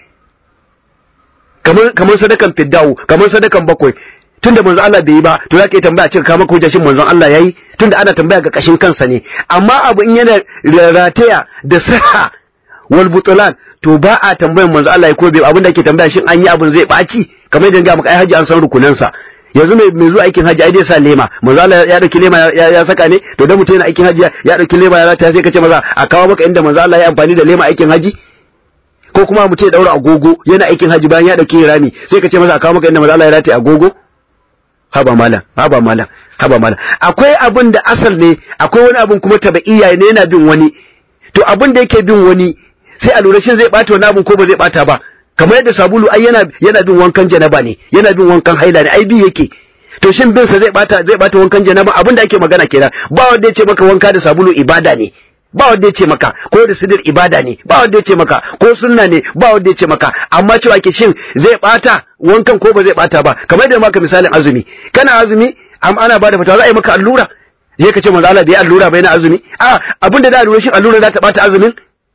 kamar kamar sadakan fiddawu kamar sadakan bakwai tunda manzon Allah bai yi ba to zaka yi tambaya cin kama ko shin manzon Allah yayi tunda ana tambaya ga kashin kansa ne amma abu in yana rataya da saha wal butlan to ba a tambayan manzon Allah ko bai abin da ake tambaya shin an yi abin zai baci kamar yadda ga maka ai haji an san rukunan sa yanzu mai mai zuwa aikin haji ai dai sa lema manzon Allah ya dauki lema ya saka ne to dan mutum yana aikin haji ya dauki lema ya rataya sai ka ce maza a kawo maka inda manzon Allah ya amfani da lema aikin haji ko kuma mutum ya daura agogo yana aikin haji bayan ya dauki rami sai ka ce masa a kawo maka inda manzon Allah ya rataya agogo haba malam haba malam haba malam akwai abin da asal ne akwai wani abin kuma tabaiya ne yana bin wani to abin da yake bin wani sai a lura shin zai bata wani abin ko ba zai bata ba kamar yadda sabulu ai yana yana bin wankan janaba ne yana bin wankan haila ne ai bi yake to shin bin sa zai bata zai bata wankan janaba abin da ake magana kenan ba wanda ya ce maka wanka da sabulu ibada ne ba wanda ya ce maka ko da sidir ibada ne ba wanda ya ce maka ko sunna ne ba wanda ya ce maka amma cewa ke shin zai bata wankan ko ba zai bata ba kamar da maka misalin azumi kana azumi am ana bada fatawa za a yi maka allura je ka ce manzo Allah bai allura bai na azumi a abin da da allura shin allura za ta bata azumin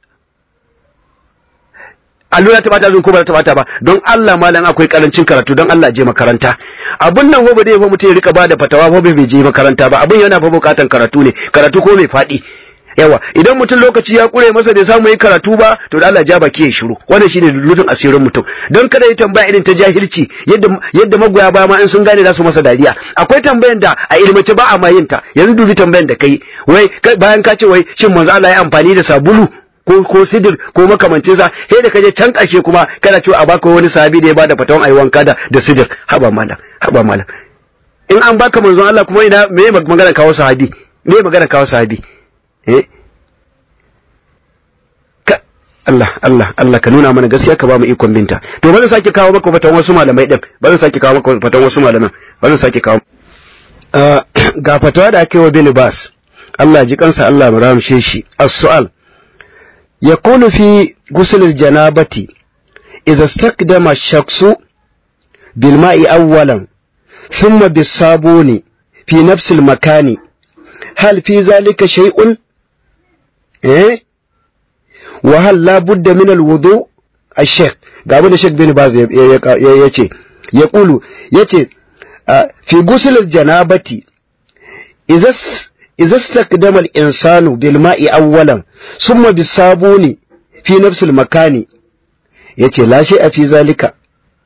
allura ta bata azumin ko ba ta bata ba don Allah malam akwai karancin karatu don Allah je makaranta abun nan fa ba dai fa mutum ya rika bada fatawa fa bai je makaranta ba abun yana fa bukatan karatu ne karatu ko mai fadi yawa idan mutum lokaci ya kure masa bai samu yi karatu ba to da Allah ja baki ya shiru wannan shine lulufin asirin mutum don kada ya tambaya irin ta jahilci yadda yadda magoya ba ma in sun gane za su masa dariya akwai tambayan da a ilmace ba a ma yin ta yanzu dubi tambayan da kai wai bayan ka ce wai shin manzo Allah ya amfani da sabulu ko ko sidir ko makamancin sa sai da kaje can ƙarshe kuma kana cewa a baka wani sahabi da ya bada fatawan ayi wanka da da sidir haba malam haba malam in an baka manzon Allah kuma ina me magana kawo sahabi me magana kawo sahabi eh ka Allah Allah Allah ka nuna mana gaskiya ka ba mu ikon binta to bari sake kawo maka fatawan wasu malamai din bari sake kawo maka fatawan wasu malaman bari sake kawo ga fatawa da aka yi wa bin Bas Allah ji kansa Allah mu ramshe shi as-su'al yakunu fi ghusl al-janabati idza istakdama ash-shakhsu bil ma'i awwalan thumma bis-sabuni fi nafsi al-makani hal fi zalika shay'un eh wa hal la budda min al-wudu ash-shaykh ga abin da Sheikh bin Baz ya ce ya kulu yace fi ghusl al-janabati idza إذا استخدم الإنسان بالماء أولا ثم بالصابون في نفس المكان yace la shay'a fi zalika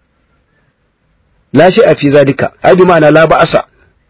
la shay'a fi zalika ai bi ma'ana la ba'asa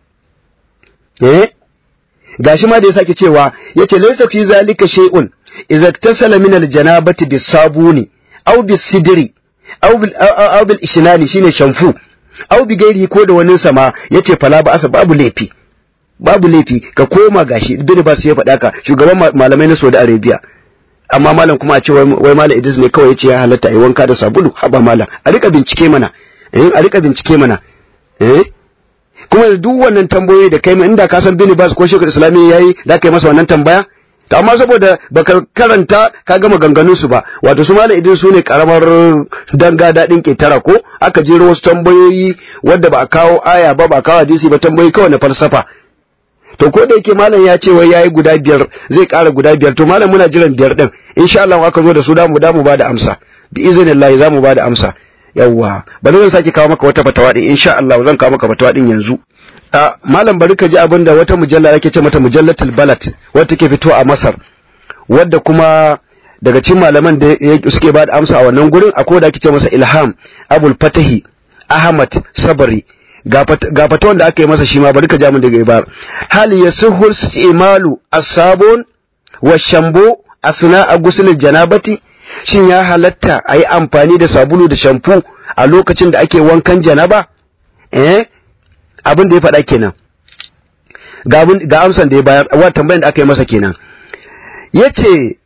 eh gashi ma da ya sake cewa yace laysa fi zalika shay'un idza iktasala min aljanabati bisabuni aw bisidri aw bil aw bil ishnani shine shamfu aw bi gairi ko da wani sama yace fala ba'asa babu laifi babu laifi ka koma gashi bin ba su ya faɗa ka shugaban malamai na Saudi Arabia amma malam kuma a ce wai malam Idris ne kawai yace ya halatta ai wanka da sabulu haba malam a rika bincike mana eh a rika bincike mana eh kuma duk wannan tambayoyi da kai ma inda ka san bin Bas ko Shekul Islami yayi da kai masa wannan tambaya to amma saboda baka karanta ka gama ganganun su ba wato su malam Idris su ne karamar danga dadin ketara ko aka jero wasu tambayoyi wadda ba a kawo aya ba ba a kawo hadisi ba tambayoyi kawai na falsafa to ko da yake malam ya ce wai yayi guda biyar zai ƙara guda biyar to malam muna jiran biyar din insha Allah aka zo da su da mu da mu bada amsa bi iznillahi za mu bada amsa yawwa bari zan sake kawo maka wata fatawa din insha Allah zan kawo maka fatawa din yanzu a malam bari ka ji abin da wata mujalla ake ce mata mujallatul balad wadda take fito a Masar wadda kuma daga cikin malaman da suke bada amsa a wannan gurin akwai da ake ce masa Ilham Abul Fatahi Ahmad Sabari ga fatawan da aka yi masa shi ma bari ka ja mun daga ibar hal yasuhul istimalu as-sabun wa shambo asna agusul janabati shin ya halatta ayi amfani da sabulu da shampu a lokacin da ake wankan janaba eh abin da ya faɗa kenan ga ga amsan da ya bayar wa tambayan da aka yi masa kenan yace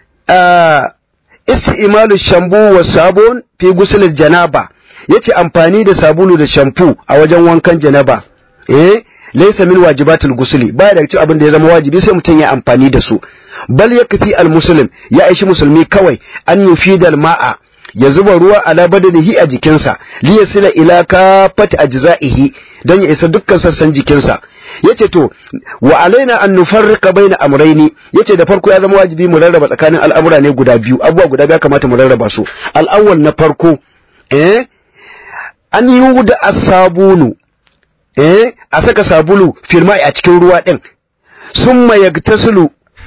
istimalu shambu wa sabun fi gusul janaba yace amfani da sabulu da shampu a wajen wankan janaba eh laysa min wajibatul gusli baya daga cikin abin da ya zama wajibi sai mutum ya amfani da su bal yakfi al muslim ya aishi musulmi kawai an yufida al ma'a ya zuba ruwa ala badanihi a jikinsa li yasila ila kafat ajza'ihi don ya isa dukkan sassan jikinsa yace to wa alaina an nufarriqa baina amrayni yace da farko ya zama wajibi mu rarraba tsakanin al'amura ne guda biyu abubuwa guda biyu kamata mu rarraba su al na farko eh an yi da asabunu eh a saka sabulu firma a cikin ruwa din summa yagtasilu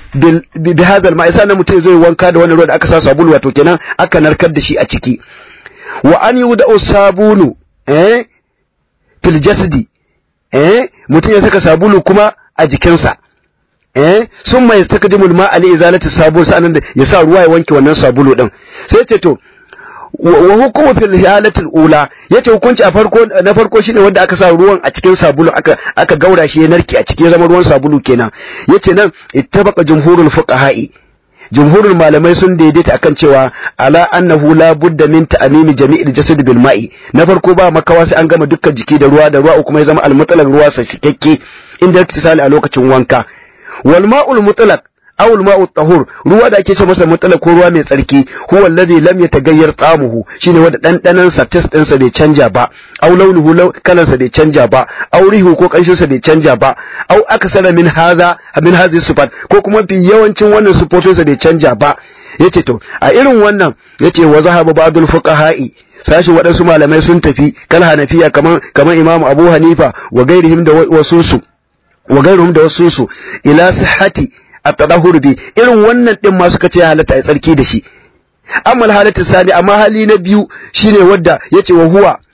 bi hadha al-ma'i sanan mutum zai wanka da wannan ruwa da aka sa sabulu wato kenan aka narkar da shi a ciki wa an yi da sabunu eh fil jasadi eh mutum ya saka sabulu kuma a jikinsa eh summa yastakdimul ma'a li izalati sabul sanan da ya sa ruwa ya wanke wannan sabulu din sai ce to wa hukumu fil halatil ula yace hukunci a farko na farko shine wanda aka sa ruwan a cikin sabulu aka aka gaura shi ya narke a cikin zama ruwan sabulu kenan yace nan ittabaqa jumhurul fuqaha'i jumhurul malamai sun daidaita akan cewa ala annahu la budda min ta'mimi jami'il jasad bil ma'i na farko ba makawa sai an gama dukkan jiki da ruwa da ruwa kuma ya zama al mutlaq ruwa sa cikakke inda iktisali a lokacin wanka wal ma'ul mutlaq awul ma'u tahur ruwa da ake ce masa mutlaq ko ruwa mai tsarki huwa alladhi lam yataghayyar ta'amuhu shine wanda dandanan sa test din sa bai canja ba aw launuhu kalan sa bai canja ba aw rihu ko kanshin sa bai canja ba aw aksara min hadha min hadhihi sifat ko kuma fi yawancin wannan sifofin sa bai canja ba yace to a irin wannan yace wa zahaba ba'dul fuqaha'i sashi waɗansu malamai sun tafi kal hanafiya kaman kaman imamu abu hanifa wa gairihim da wasunsu wa gairuhum da wasunsu ila sihhati at-tadahhur bi irin wannan din ma suka ce halatta ya tsarki da shi amma halatu sani amma hali na biyu shine wadda yace wa huwa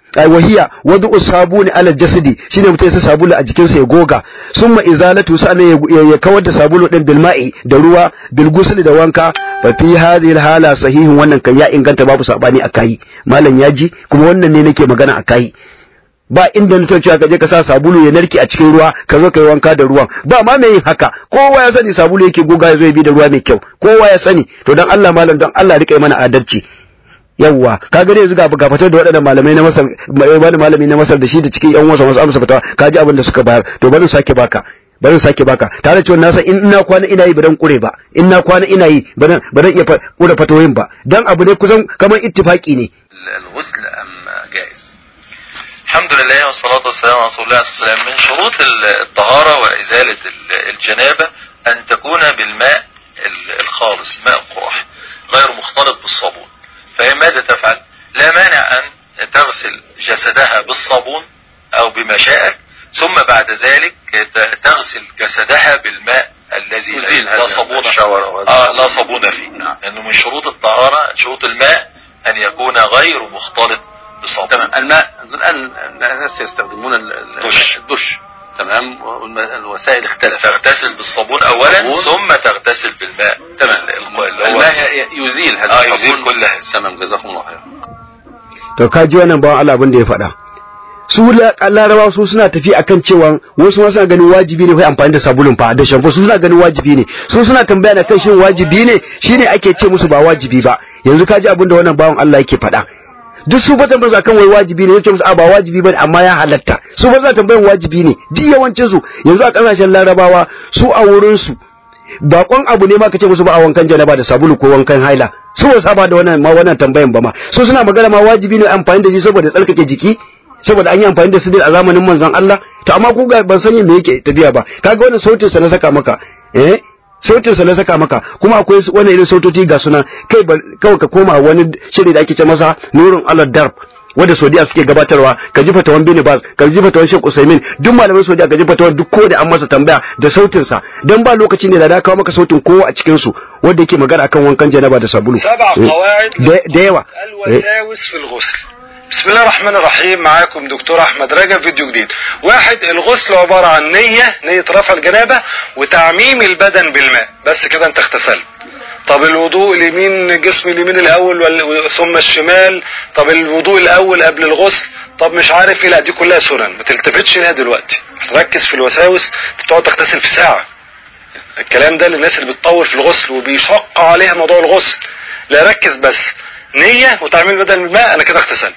ai wahiya wadu sabuni ala jasadi shine mutum ya sa sabulu a jikinsa ya goga summa izalatu sa'an ya kawar da sabulu din bil ma'i da ruwa bil gusli da wanka fa fi hadhihi hala sahihin wannan kan ya inganta babu sabani akai malam yaji kuma wannan ne nake magana akai ba inda na cewa ka je ka sa sabulu ya narke a cikin ruwa ka zo ka yi wanka da ruwan ba ma mai yin haka kowa ya sani sabulu yake goga ya zo ya bi da ruwa mai kyau kowa ya sani to dan Allah malam don Allah rika mana adalci yawwa ka gane yanzu ga ga fitar da waɗannan malamai na Masar wani malami na Masar da shi da cikin yan wasa wasu amsa fatawa ka ji abin da suka bayar to bari sake baka bari sake baka tare cewa na san in ina kwana ina yi baran kure ba in na kwana ina yi baran baran iya kure fatawoyin ba dan abu ne kusan kamar ittifaki ne الغسل أم جائز الحمد لله والصلاة والسلام على رسول الله صلى الله عليه وسلم من شروط الطهارة وإزالة الجنابة أن تكون بالماء الخالص ماء القراح غير مختلط بالصابون فهي ماذا تفعل لا مانع أن تغسل جسدها بالصابون أو بما شاءت ثم بعد ذلك تغسل جسدها بالماء الذي يزيل لا هذا صابون الشاور أو هذا آه لا صابون فيه نعم. لأنه من شروط الطهارة شروط الماء أن يكون غير مختلط بصابون تمام الماء الآن الناس يستخدمون ال- ال- دش. الدش تمام والوسائل اختلفت تغتسل بالصابون أولا بالصابون. ثم تغتسل بالماء تمام ال- اللي هو الماء الس- ي- يزيل هذا آه الصابون يزيل كل هذا تمام جزاكم الله خير to ka ji wannan bawan Allah abin da ya faɗa su la- larabawa su suna tafi akan cewa wasu ma suna ganin wajibi ne kai amfani da sabulun fa da shampo su suna ganin wajibi ne su suna tambaya da kai shin wajibi ne shine ake ce musu ba wajibi ba yanzu ka ji abin da wannan bawan Allah yake faɗa duk su ba tambayar su akan wai wajibi ne yace musu a ba wajibi bane amma ya halatta su ba suna tambayar wajibi ne duk yawancin su yanzu a kasashen larabawa su a wurin su bakon abu ne ma kace musu ba a wankan janaba da sabulu ko wankan haila su ba saba da wannan ma wannan tambayan ba ma su suna magana ma wajibi ne amfani da shi saboda tsarkake jiki saboda an yi amfani da sidir a zamanin manzon Allah to amma ku ga ban san me yake tafiya ba kaga wannan sautin sa na saka maka eh sautin sa na saka maka kuma akwai su- wani irin sautoci ga suna kai ba- kawai ka koma wani shiri da ake ce masa nurun ala darb wanda Saudiya suke gabatarwa ka ji fatawan Bin Baz ka ji fatawan Sheikh Usaimin duk malaman Saudiya ka ji fatawan duk ko da an masa tambaya da sautin sa dan ba lokaci ne da na kawo maka sautin kowa a cikin su wanda yake magana akan wankan janaba da sabulu سبع Eh, قواعد da da yawa Eh, الوساوس في الغسل بسم الله الرحمن الرحيم معاكم دكتور احمد رجب فيديو جديد واحد الغسل عبارة عن نية نية رفع الجنابة وتعميم البدن بالماء بس كده انت اغتسلت طب الوضوء اليمين جسم اليمين الاول وال- ثم الشمال طب الوضوء الاول قبل الغسل طب مش عارف ايه لا دي كلها سنن ما تلتفتش ليها دلوقتي هتركز في الوساوس انت بتقعد تغتسل في ساعة الكلام ده للناس اللي بتطول في الغسل وبيشق عليها موضوع الغسل لا ركز بس نية وتعميل بدل الماء انا كده اغتسلت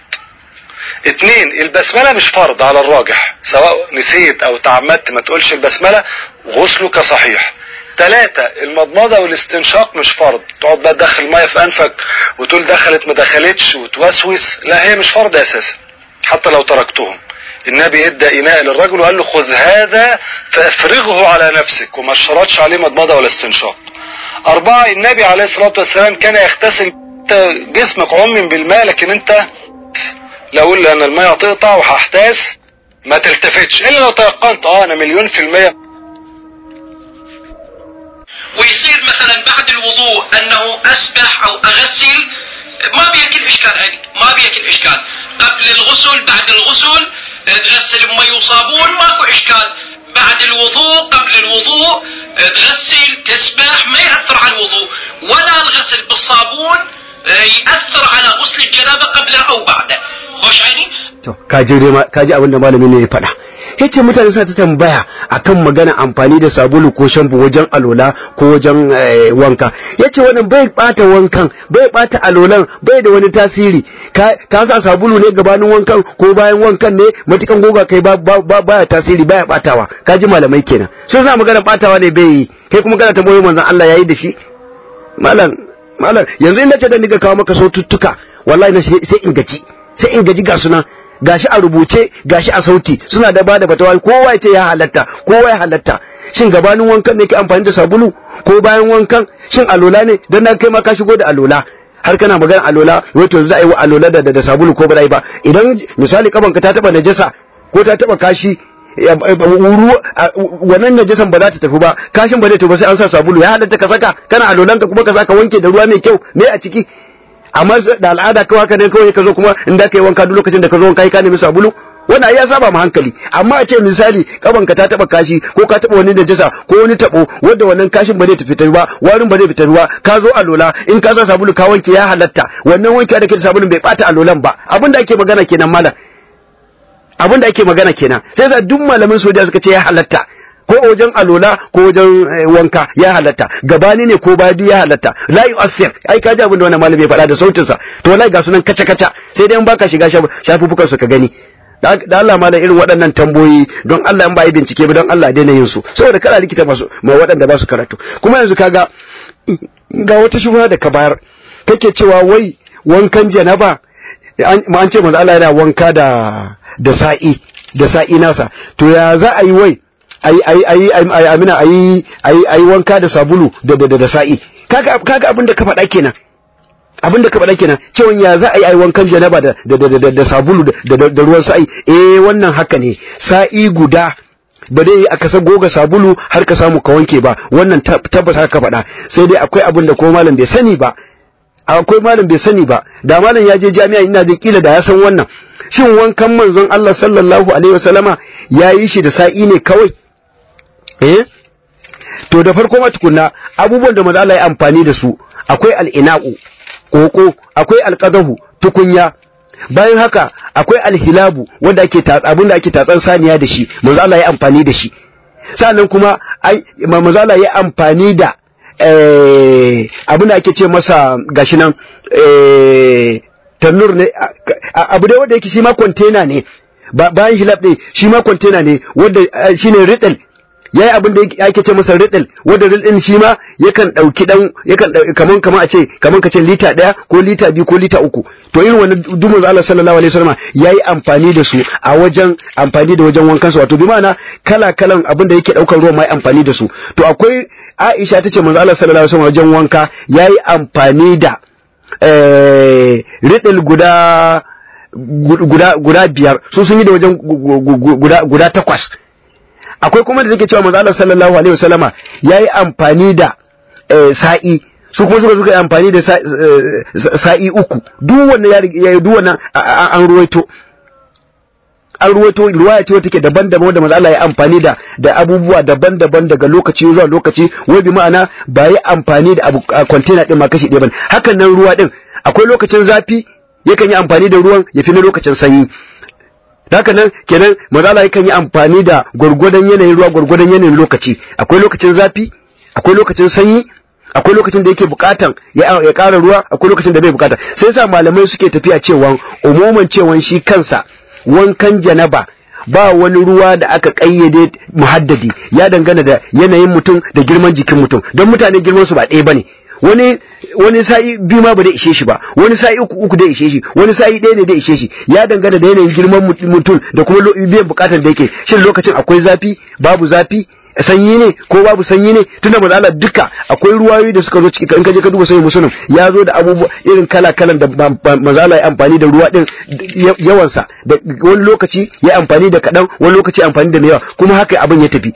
اتنين البسملة مش فرض على الراجح سواء نسيت او تعمدت ما تقولش البسملة غسلك صحيح تلاتة المضمضة والاستنشاق مش فرض تقعد بقى تدخل مية في انفك وتقول دخلت ما دخلتش وتوسوس لا هي مش فرض اساسا حتى لو تركتهم النبي ادى اناء للرجل وقال له خذ هذا فافرغه على نفسك وما اشترطش عليه مضمضة ولا استنشاق أربعة النبي عليه الصلاة والسلام كان يغتسل أنت جسمك عمم بالماء لكن أنت لو قلت أن الماء هتقطع وهحتاس ما تلتفتش إلا لو تيقنت أه أنا مليون في المية ويصير مثلا بعد الوضوء انه اسبح او اغسل ما بيكل اشكال عندي ما بيكل اشكال قبل الغسل بعد الغسل تغسل بمي وصابون ماكو اشكال بعد الوضوء قبل الوضوء تغسل تسبح ما يأثر على الوضوء ولا الغسل بالصابون يأثر على غسل الجنابة قبله او بعده خوش عيني to kaji dai ma- kaji abin da malamin ne ya faɗa yace mutane suna ta tambaya akan magana amfani da sabulu ko shampu wajen alola ko wajen eh, wanka yace wannan bai bata wankan bai bata alolan bai da wani tasiri ka, ka sa sabulu ne gabanin wankan ko bayan wankan ne matukan goga kai ba, ba, ba baya tasiri baya batawa kaji malamai kenan so suna magana batawa ne bai yi kai kuma kana tambayoyi manzon Allah yayi da shi malam malam yanzu in nace da ni ga kawo maka saututtuka wallahi na sai sai in gaji sai in gaji ga suna gashi a rubuce gashi a sauti suna da bada fatawa kowa ya ce ya halatta kowa ya halatta shin gabanin wankan ne ke amfani da sabulu ko bayan wankan shin alola ne dan na kai ma ka shigo da alola har kana magana alola wato yanzu za a yi wa alola da, da, da sabulu ko ba za a yi ba idan misali kabanka ta taba najasa ko ta taba kashi ya- ya- wuru a- wannan najasan ba za ta tafi ba kashin ba zai tafi ba sai an sa sabulu ya halatta ka saka kana alolanka kuma ka saka wanke da ruwa mai kyau me a ciki amma da al'ada kawai haka ne kawai ka zo kuma in da ka yi wanka duk lokacin da ka zo wanka ka nemi sabulu wannan ya saba mu hankali amma a ce misali kabanka ta taba kashi ko ka taba wani najasa ko wani tabo wanda wannan kashin ba zai tafi ta ba warin ba zai fita ba ka zo alola in ka sa sabulu ka wanke ya halatta wannan wanke da ke da sabulun bai bata alolan ba abin da ake magana kenan malam abin da ake magana kenan sai za duk malamin soja suka ce ya halatta ko wajen alola ko wajen wanka ya halatta gabani ne ko badi ya halatta la yu'athir ai ka ji abin da wannan malami ya faɗa da sautin sa to wallahi ga sunan kaca kaca sai dai in baka shiga shafufukan su ka gani da Allah ma da irin waɗannan tamboyi don Allah in ba yi bincike ba don Allah daina yin su saboda kada likita masu ma waɗanda ba su karatu kuma yanzu kaga ga wata shubha da ka bayar kake cewa wai wankan janaba an ce manzo Allah yana wanka da da sa'i da sa'i nasa to ya za a yi wai ayi ayi ayi amina ayi ayi ayi wanka da sabulu da da da sa'i kaga kaga abin da ka faɗa kenan abin da ka faɗa kenan cewa ya za a yi ayi wankan janaba da da da da sabulu da da ruwan sa'i eh wannan haka ne sa'i guda ba dai a kasa goga sabulu har ka samu ka wanke ba wannan tabbas haka faɗa sai dai akwai abin da ko malam bai sani ba akwai malam bai sani ba da malam ya je jami'a ina jin kila da ya san wannan shin wankan manzon Allah sallallahu alaihi wasallama ya yi shi da sa'i ne kawai eh to da farko ma tukunna abubuwan da manzo Allah ya amfani da su akwai al'ina'u koko akwai alqadahu tukunya bayan haka akwai alhilabu wanda ake abin da ake tatsan saniya da shi manzo Allah ya amfani da shi sannan kuma ai manzo Allah ya amfani da eh abin da ake ce masa gashi nan eh tannur ne abu dai wanda yake shi ma container ne bayan hilab ɗin shi ma container ne wanda shine riddle yayi abin da ake ce masa riddle wanda riddle din shi ma yakan dauki dan yakan kaman kaman a ce kaman kace lita daya ko lita biyu ko lita uku to irin wannan dumin Allah sallallahu alaihi wasallam yayi amfani da su a wajen amfani da wajen wankan su wato bi ma'ana kala kalan abin da yake daukar ruwa mai amfani da su to akwai Aisha tace manzo Allah sallallahu alaihi wasallam wajen wanka yayi amfani da eh riddle guda guda guda biyar su sun yi da wajen guda guda takwas akwai kuma da take cewa manzo Allah sallallahu alaihi wasallama yayi amfani da sa'i su kuma suka suka yi amfani da sa'i uku duk wannan ya yi duk wannan an ruwaito an ruwaito ruwaya ce wata ke daban-daban wanda manzo Allah ya amfani da da abubuwa daban-daban daga lokaci zuwa lokaci wai bi ma'ana ba yi amfani da abu container din ma kashi ɗaya bane hakan nan ruwa din akwai lokacin zafi yakan yi amfani da ruwan ya fi na lokacin sanyi haka nan kenan mazala yakan yi amfani da gwargwadon yanayin ruwa gwargwadon yanayin lokaci akwai lokacin zafi akwai lokacin sanyi akwai lokacin da yake bukatan ya ƙara ruwa akwai lokacin da bai bukata sai yasa malamai suke tafiya cewa umuman cewa shi kansa wankan janaba ba wani ruwa da aka kayyade muhaddadi ya dangana da yanayin mutum da girman jikin mutum don mutane girman su ba ɗaya bane wani wani sa'i biyu ma ba da ishe shi ba wani sa'i uku uku da ishe shi wani sa'i ɗaya ne da ishe shi ya dangana da yanayin girman mutum da kuma biyan bukatar da yake shin lokacin akwai zafi babu zafi sanyi ne ko babu sanyi ne tunda manzo duka akwai ruwayoyi da suka zo ciki in ka je ka duba sai musulun ya zo da abubuwa irin kala kalan da manzo ya amfani da ruwa din yawan sa da wani lokaci ya amfani da kadan wani lokaci amfani da yawa kuma haka abin ya tafi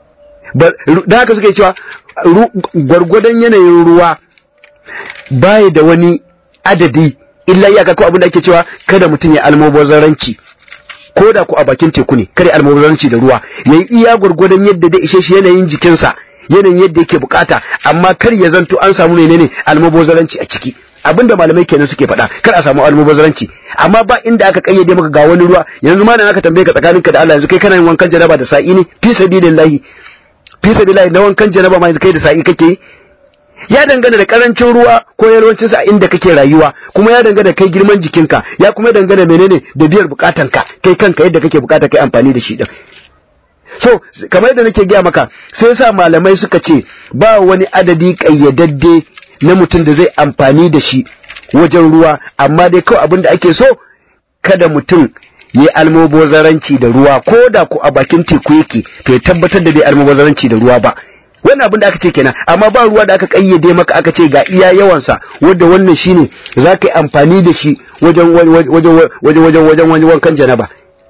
da haka suke cewa gwargwadon yanayin ruwa baya da wani adadi illa iyaka ko abin da ake cewa kada mutum ya almubazaranci ko da ku a bakin teku ne kada almubazaranci da ruwa yayi iya gurgurdan yadda da ishe shi yanayin jikinsa yanayin yadda yake bukata amma kar ya zanto an samu menene almubazaranci a ciki abinda malamai kenan suke faɗa kar a samu almubazaranci amma ba inda aka kayyade maka ga wani ruwa yanzu ma nan aka tambaye ka tsakaninka da Allah yanzu kai kana yin wankan janaba da sa'i ne fi sabilillahi fi sabilillahi na wankan janaba ma kai da sa'i kake yi ya dangana da karancin ruwa ko yalwancin sa inda kake rayuwa kuma ya dangana kai girman jikinka ya kuma dangana menene da biyar bukatanka kai kanka yadda kake bukata kai amfani da shi din so kamar yadda nake gaya maka sai yasa malamai suka ce ba wani adadi kayyadadde na mutum da zai amfani da shi wajen ruwa amma dai kawai abin da ake so kada mutum yi almubazaranci da ruwa ko da ku a bakin teku yake to ya tabbatar da bai almubazaranci da ruwa ba wannan abin da aka ce kenan amma ba ruwa da aka kayyade maka aka ce ga iya yawansa wanda wannan shine za ka yi amfani da shi wajen wajen wajen wajen wajen wajen wankan janaba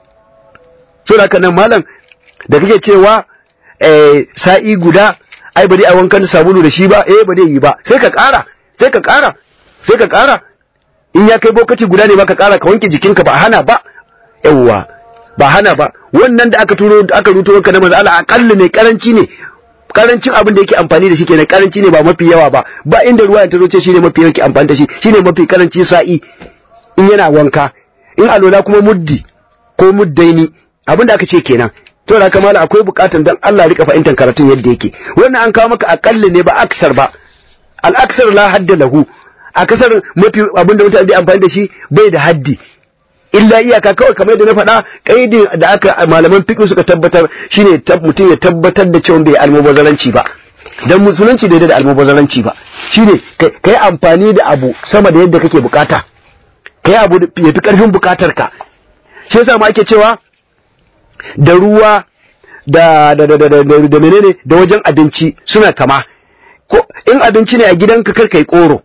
so da nan malam da kake cewa eh sa'i guda ai ba dai a wankan sabulu da shi ba eh ba dai yi ba sai ka ƙara sai ka ƙara sai ka ƙara in ya kai bokati guda ne ma ka kara ka wanke jikinka ba hana ba yawwa ba hana ba wannan da aka turo aka ruto maka na manzo Allah akalla ne karanci ne karancin abin da yake amfani da shi kenan karanci ne ba mafi yawa ba ba inda ruwa ya tazo ce shine mafi yake amfani da shi shine mafi karanci sa'i in yana wanka in alola kuma muddi ko muddaini abin da aka ce kenan to da kamala akwai bukatan dan Allah rika fahimtar karatun yadda yake wannan an kawo maka akalla ne ba aksar ba al aksar la hadda lahu akasar mafi abin da mutane da amfani da shi bai da haddi illa iyaka kawai kamar yadda na faɗa kaidin da aka malaman fiqh suka tabbatar shine mutum ya tabbatar da cewa bai almubazaranci ba dan musulunci daidai da almubazaranci ba shine kai amfani da abu sama da yadda kake bukata kai abu ya fi karfin bukatar ka shi yasa ma ake cewa da ruwa da da da da da menene da wajen abinci suna kama ko in abinci ne a gidanka kar kai koro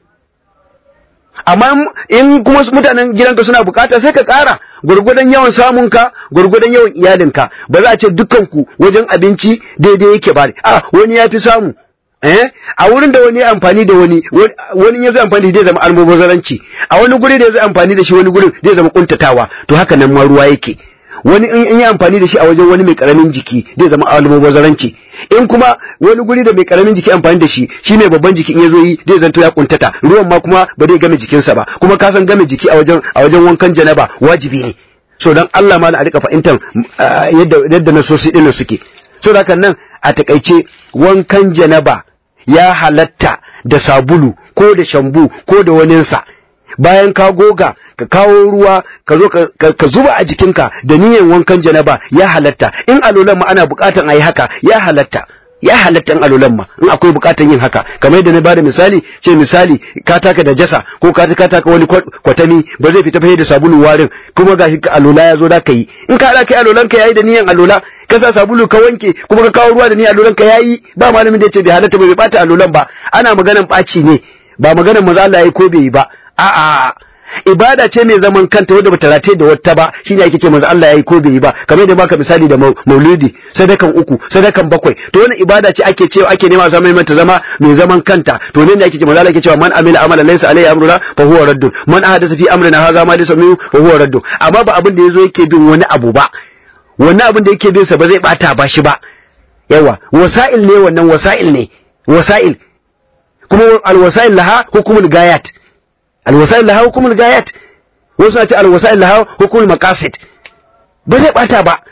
amma in kuma mutanen gidanka suna bukata sai ka kara gurgudan yawan samunka gurgudan yawan iyalinka ba za a ce dukkanku wajen abinci daidai yake ba a wani ya fi samu eh a wurin da wani ya amfani da wani wani ya zai amfani da zai zama almubazaranci a wani guri da ya zai amfani da shi wani gurin zai zama kuntatawa to haka nan ma ruwa yake wani in yi amfani da shi a wajen wani mai karamin jiki zai zama almubazaranci in kuma wani guri da mai karamin jiki amfani da shi shi mai babban jiki in ya zo yi zai zanto ya kuntata ruwan ma kuma ba zai game jikinsa ba kuma ka san game jiki a wajen a wajen wankan janaba wajibi ne so dan Allah ma a rika fahimtar yadda yadda nasosi din suke so da nan a takaice wankan janaba ya halatta da sabulu ko da shambu ko da waninsa bayan ka goga ka kawo ruwa ka zo ka zuba a jikinka da niyyar wankan janaba ya halatta in alolan ma ana bukatan a yi haka ya halatta ya halatta in alolan ma in akwai bukatan yin haka kamar yadda na bada misali ce misali ka taka da jasa ko ka taka wani kwatami ba zai fita fahimta da sabulu warin kuma gashi ka alola ya zo da ka yi in ka haɗa kai alolan ka yayi da niyyar alola ka sa sabulu ka wanke kuma ka kawo ruwa da niyyar alolan ka yayi ba malamin da ya ce bai halatta ba bai bata alolan ba ana maganan ɓaci ne ba maganan maza Allah ya ko bai yi ba a'a ibada ce mai zaman kanta wadda bata rataye da wata ba shine ake ce manzo Allah yayi ko bai yi ba kamar yadda baka misali da maulidi sadakan uku sadakan bakwai to wannan ibada ce ake cewa ake nema zama mai ta zama mai zaman kanta to ne ne ake ce manzo Allah yake cewa man amila amalan laysa alayhi amruna fa huwa raddun man ahdatha fi amrina hadha ma laysa minhu fa huwa raddun amma ba abin da yazo yake bin wani abu ba wannan abin da yake bin sa ba zai bata ba shi ba yawa wasa'il ne wannan wasa'il ne wasa'il kuma alwasa'il laha hukumul gayat alwasa'il laha hukumul gayat wasu na ce alwasa'il laha hukumul maqasid ba zai bata ba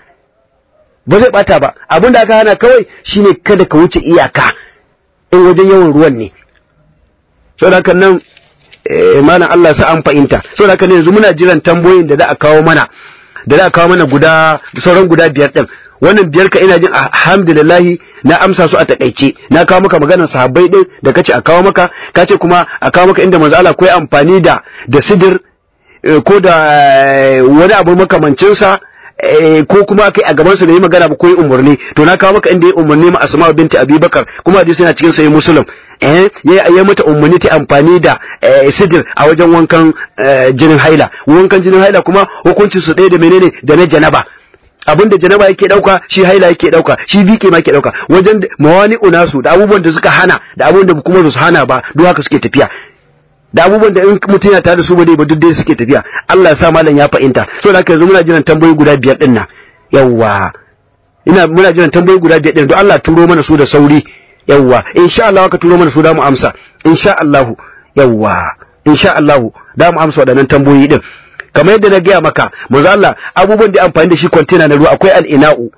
ba zai bata ba abin da aka hana kawai shine kada ka wuce iyaka in wajen yawan ruwan ne saboda haka nan malam Allah sa an fahimta saboda haka ne yanzu muna jiran tambayoyin da za a kawo mana da za a kawo mana guda sauran guda biyar din wannan biyar ka ina jin alhamdulillah na amsa su a takaice na kawo maka maganar sahabbai din da kace a kawo maka kace kuma a kawo maka inda manzo Allah koyi amfani da da sidir ko da wani abu makamancin sa ko kuma kai a gaban su da yi magana ba koyi umurni to na kawo maka inda ya umurni ma Asma binti Abubakar kuma hadisi yana cikin sahih Muslim eh ya mata umarni ta amfani da sidir a wajen wankan jinin haila wankan jinin haila kuma hukuncin su ɗaya da menene da na janaba abinda janaba yake dauka shi haila yake dauka shi bike ma yake dauka wajen mawani unasu da abubuwan da suka hana da abubuwan da kuma su hana ba duk haka suke tafiya da abubuwan da in mutum yana tare da su ba dai ba duk dai suke tafiya Allah ya sa malam ya fahimta so da haka yanzu muna jiran tambayoyi guda biyar din nan yawwa ina muna jiran tambayoyi guda biyar din don Allah turo mana su da sauri yawwa insha Allah ka turo mana su da mu amsa insha Allah yawwa insha Allah da mu amsa waɗannan tambayoyi din kamar yadda na gaya maka manzo Allah abubuwan da amfani da shi container na ruwa akwai al-ina'u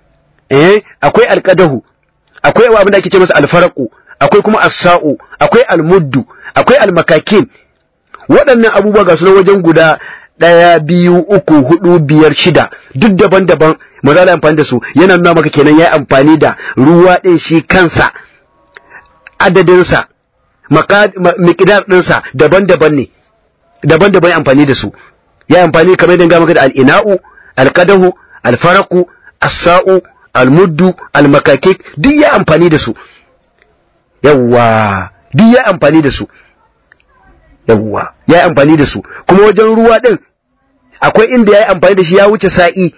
eh akwai al-qadahu akwai abin da ake ce masa al-faraqu akwai kuma as-sa'u akwai al-muddu akwai al-makakin waɗannan abubuwa ga su wajen guda ɗaya biyu uku hudu biyar shida duk daban-daban manzo Allah amfani da su yana nuna maka kenan yayi amfani da ruwa ɗin shi kansa adadinsa miqdar ɗinsa daban-daban ne daban-daban amfani da su ya amfani kamar yadda maka da al'ina'u alkadahu alfaraku as-sa'u almuddu almakakik duk ya amfani da su yawwa duk ya amfani da su yawwa ya amfani da su kuma wajen ruwa din akwai inda ya yi amfani da shi ya wuce sa'i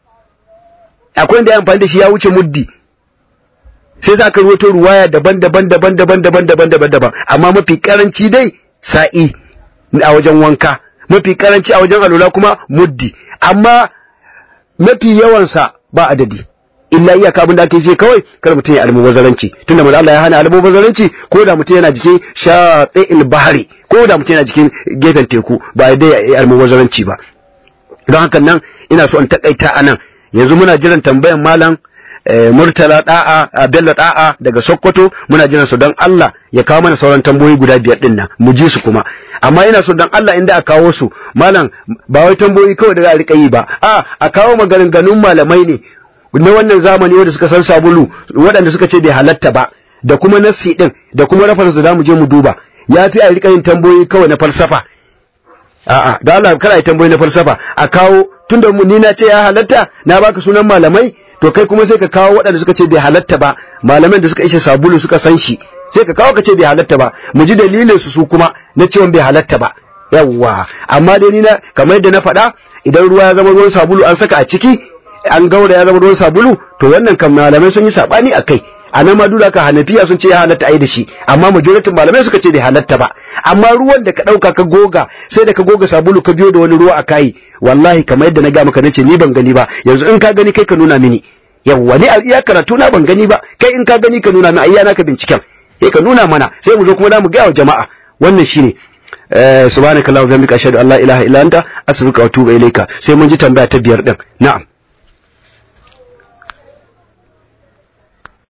akwai inda ya amfani da shi ya wuce muddi sai za ka ruwato ruwaya daban-daban daban-daban daban-daban daban-daban amma mafi karanci dai sa'i a wajen wanka mafi karanci a wajen alula kuma muddi amma mafi yawansa ba adadi illa iyaka abin da ake ce kawai kar mutum ya almubazaranci tunda manzo Allah ya hana almubazaranci ko da mutum yana jikin shati'il bahri ko da mutum yana jikin gefen teku ba ya dai almubazaranci ba don haka nan ina so in takaita anan yanzu muna jiran tambayan malam Murtala da'a Bello da'a daga Sokoto muna jiran su don Allah ya kawo mana sauran tambayoyi guda biyar din nan mu ji su kuma amma ina so don Allah inda a kawo su malam ba wai tambayoyi kawai da za a rika yi ba a a kawo maganganun malamai ne na wannan zamani wanda suka san sabulu waɗanda suka ce bai halatta ba da kuma nassi din da kuma reference da mu je mu duba ya fi a rika yin tambayoyi kawai na falsafa a'a da Allah kana yi tambayoyi na falsafa a kawo tunda mu ni na ce ya halatta na baka sunan malamai to kai kuma sai ka kawo waɗanda suka ce bai halatta ba malaman da suka ishe sabulu suka san shi sai ka kawo ka ce bai halatta ba mu ji dalilin su su kuma na cewa bai halatta ba yawwa amma dai ni na kamar yadda na faɗa idan ruwa ya zama ruwan sabulu an saka a ciki an gaura ya zama ruwan sabulu to wannan kan malamai sun yi sabani a kai a nan ma dura ka hanafiya sun ce ya halatta ai da shi amma majoritin malamai suka ce bai halatta ba amma ruwan da ka dauka ka goga sai da ka goga sabulu ka biyo da wani ruwa a kai wallahi kamar yadda na ga maka nace ni ban gani ba yanzu in ka gani kai ka nuna mini yawwa ni iya karatu na ban gani ba kai in ka gani ka nuna min ayya naka binciken sai ka nuna mana sai mu zo kuma mu ga wa jama'a wannan shine subhanakallahumma wa bihamdika ashhadu an la ilaha illa anta astaghfiruka wa atubu ilaika sai mun ji tambaya ta biyar din na'am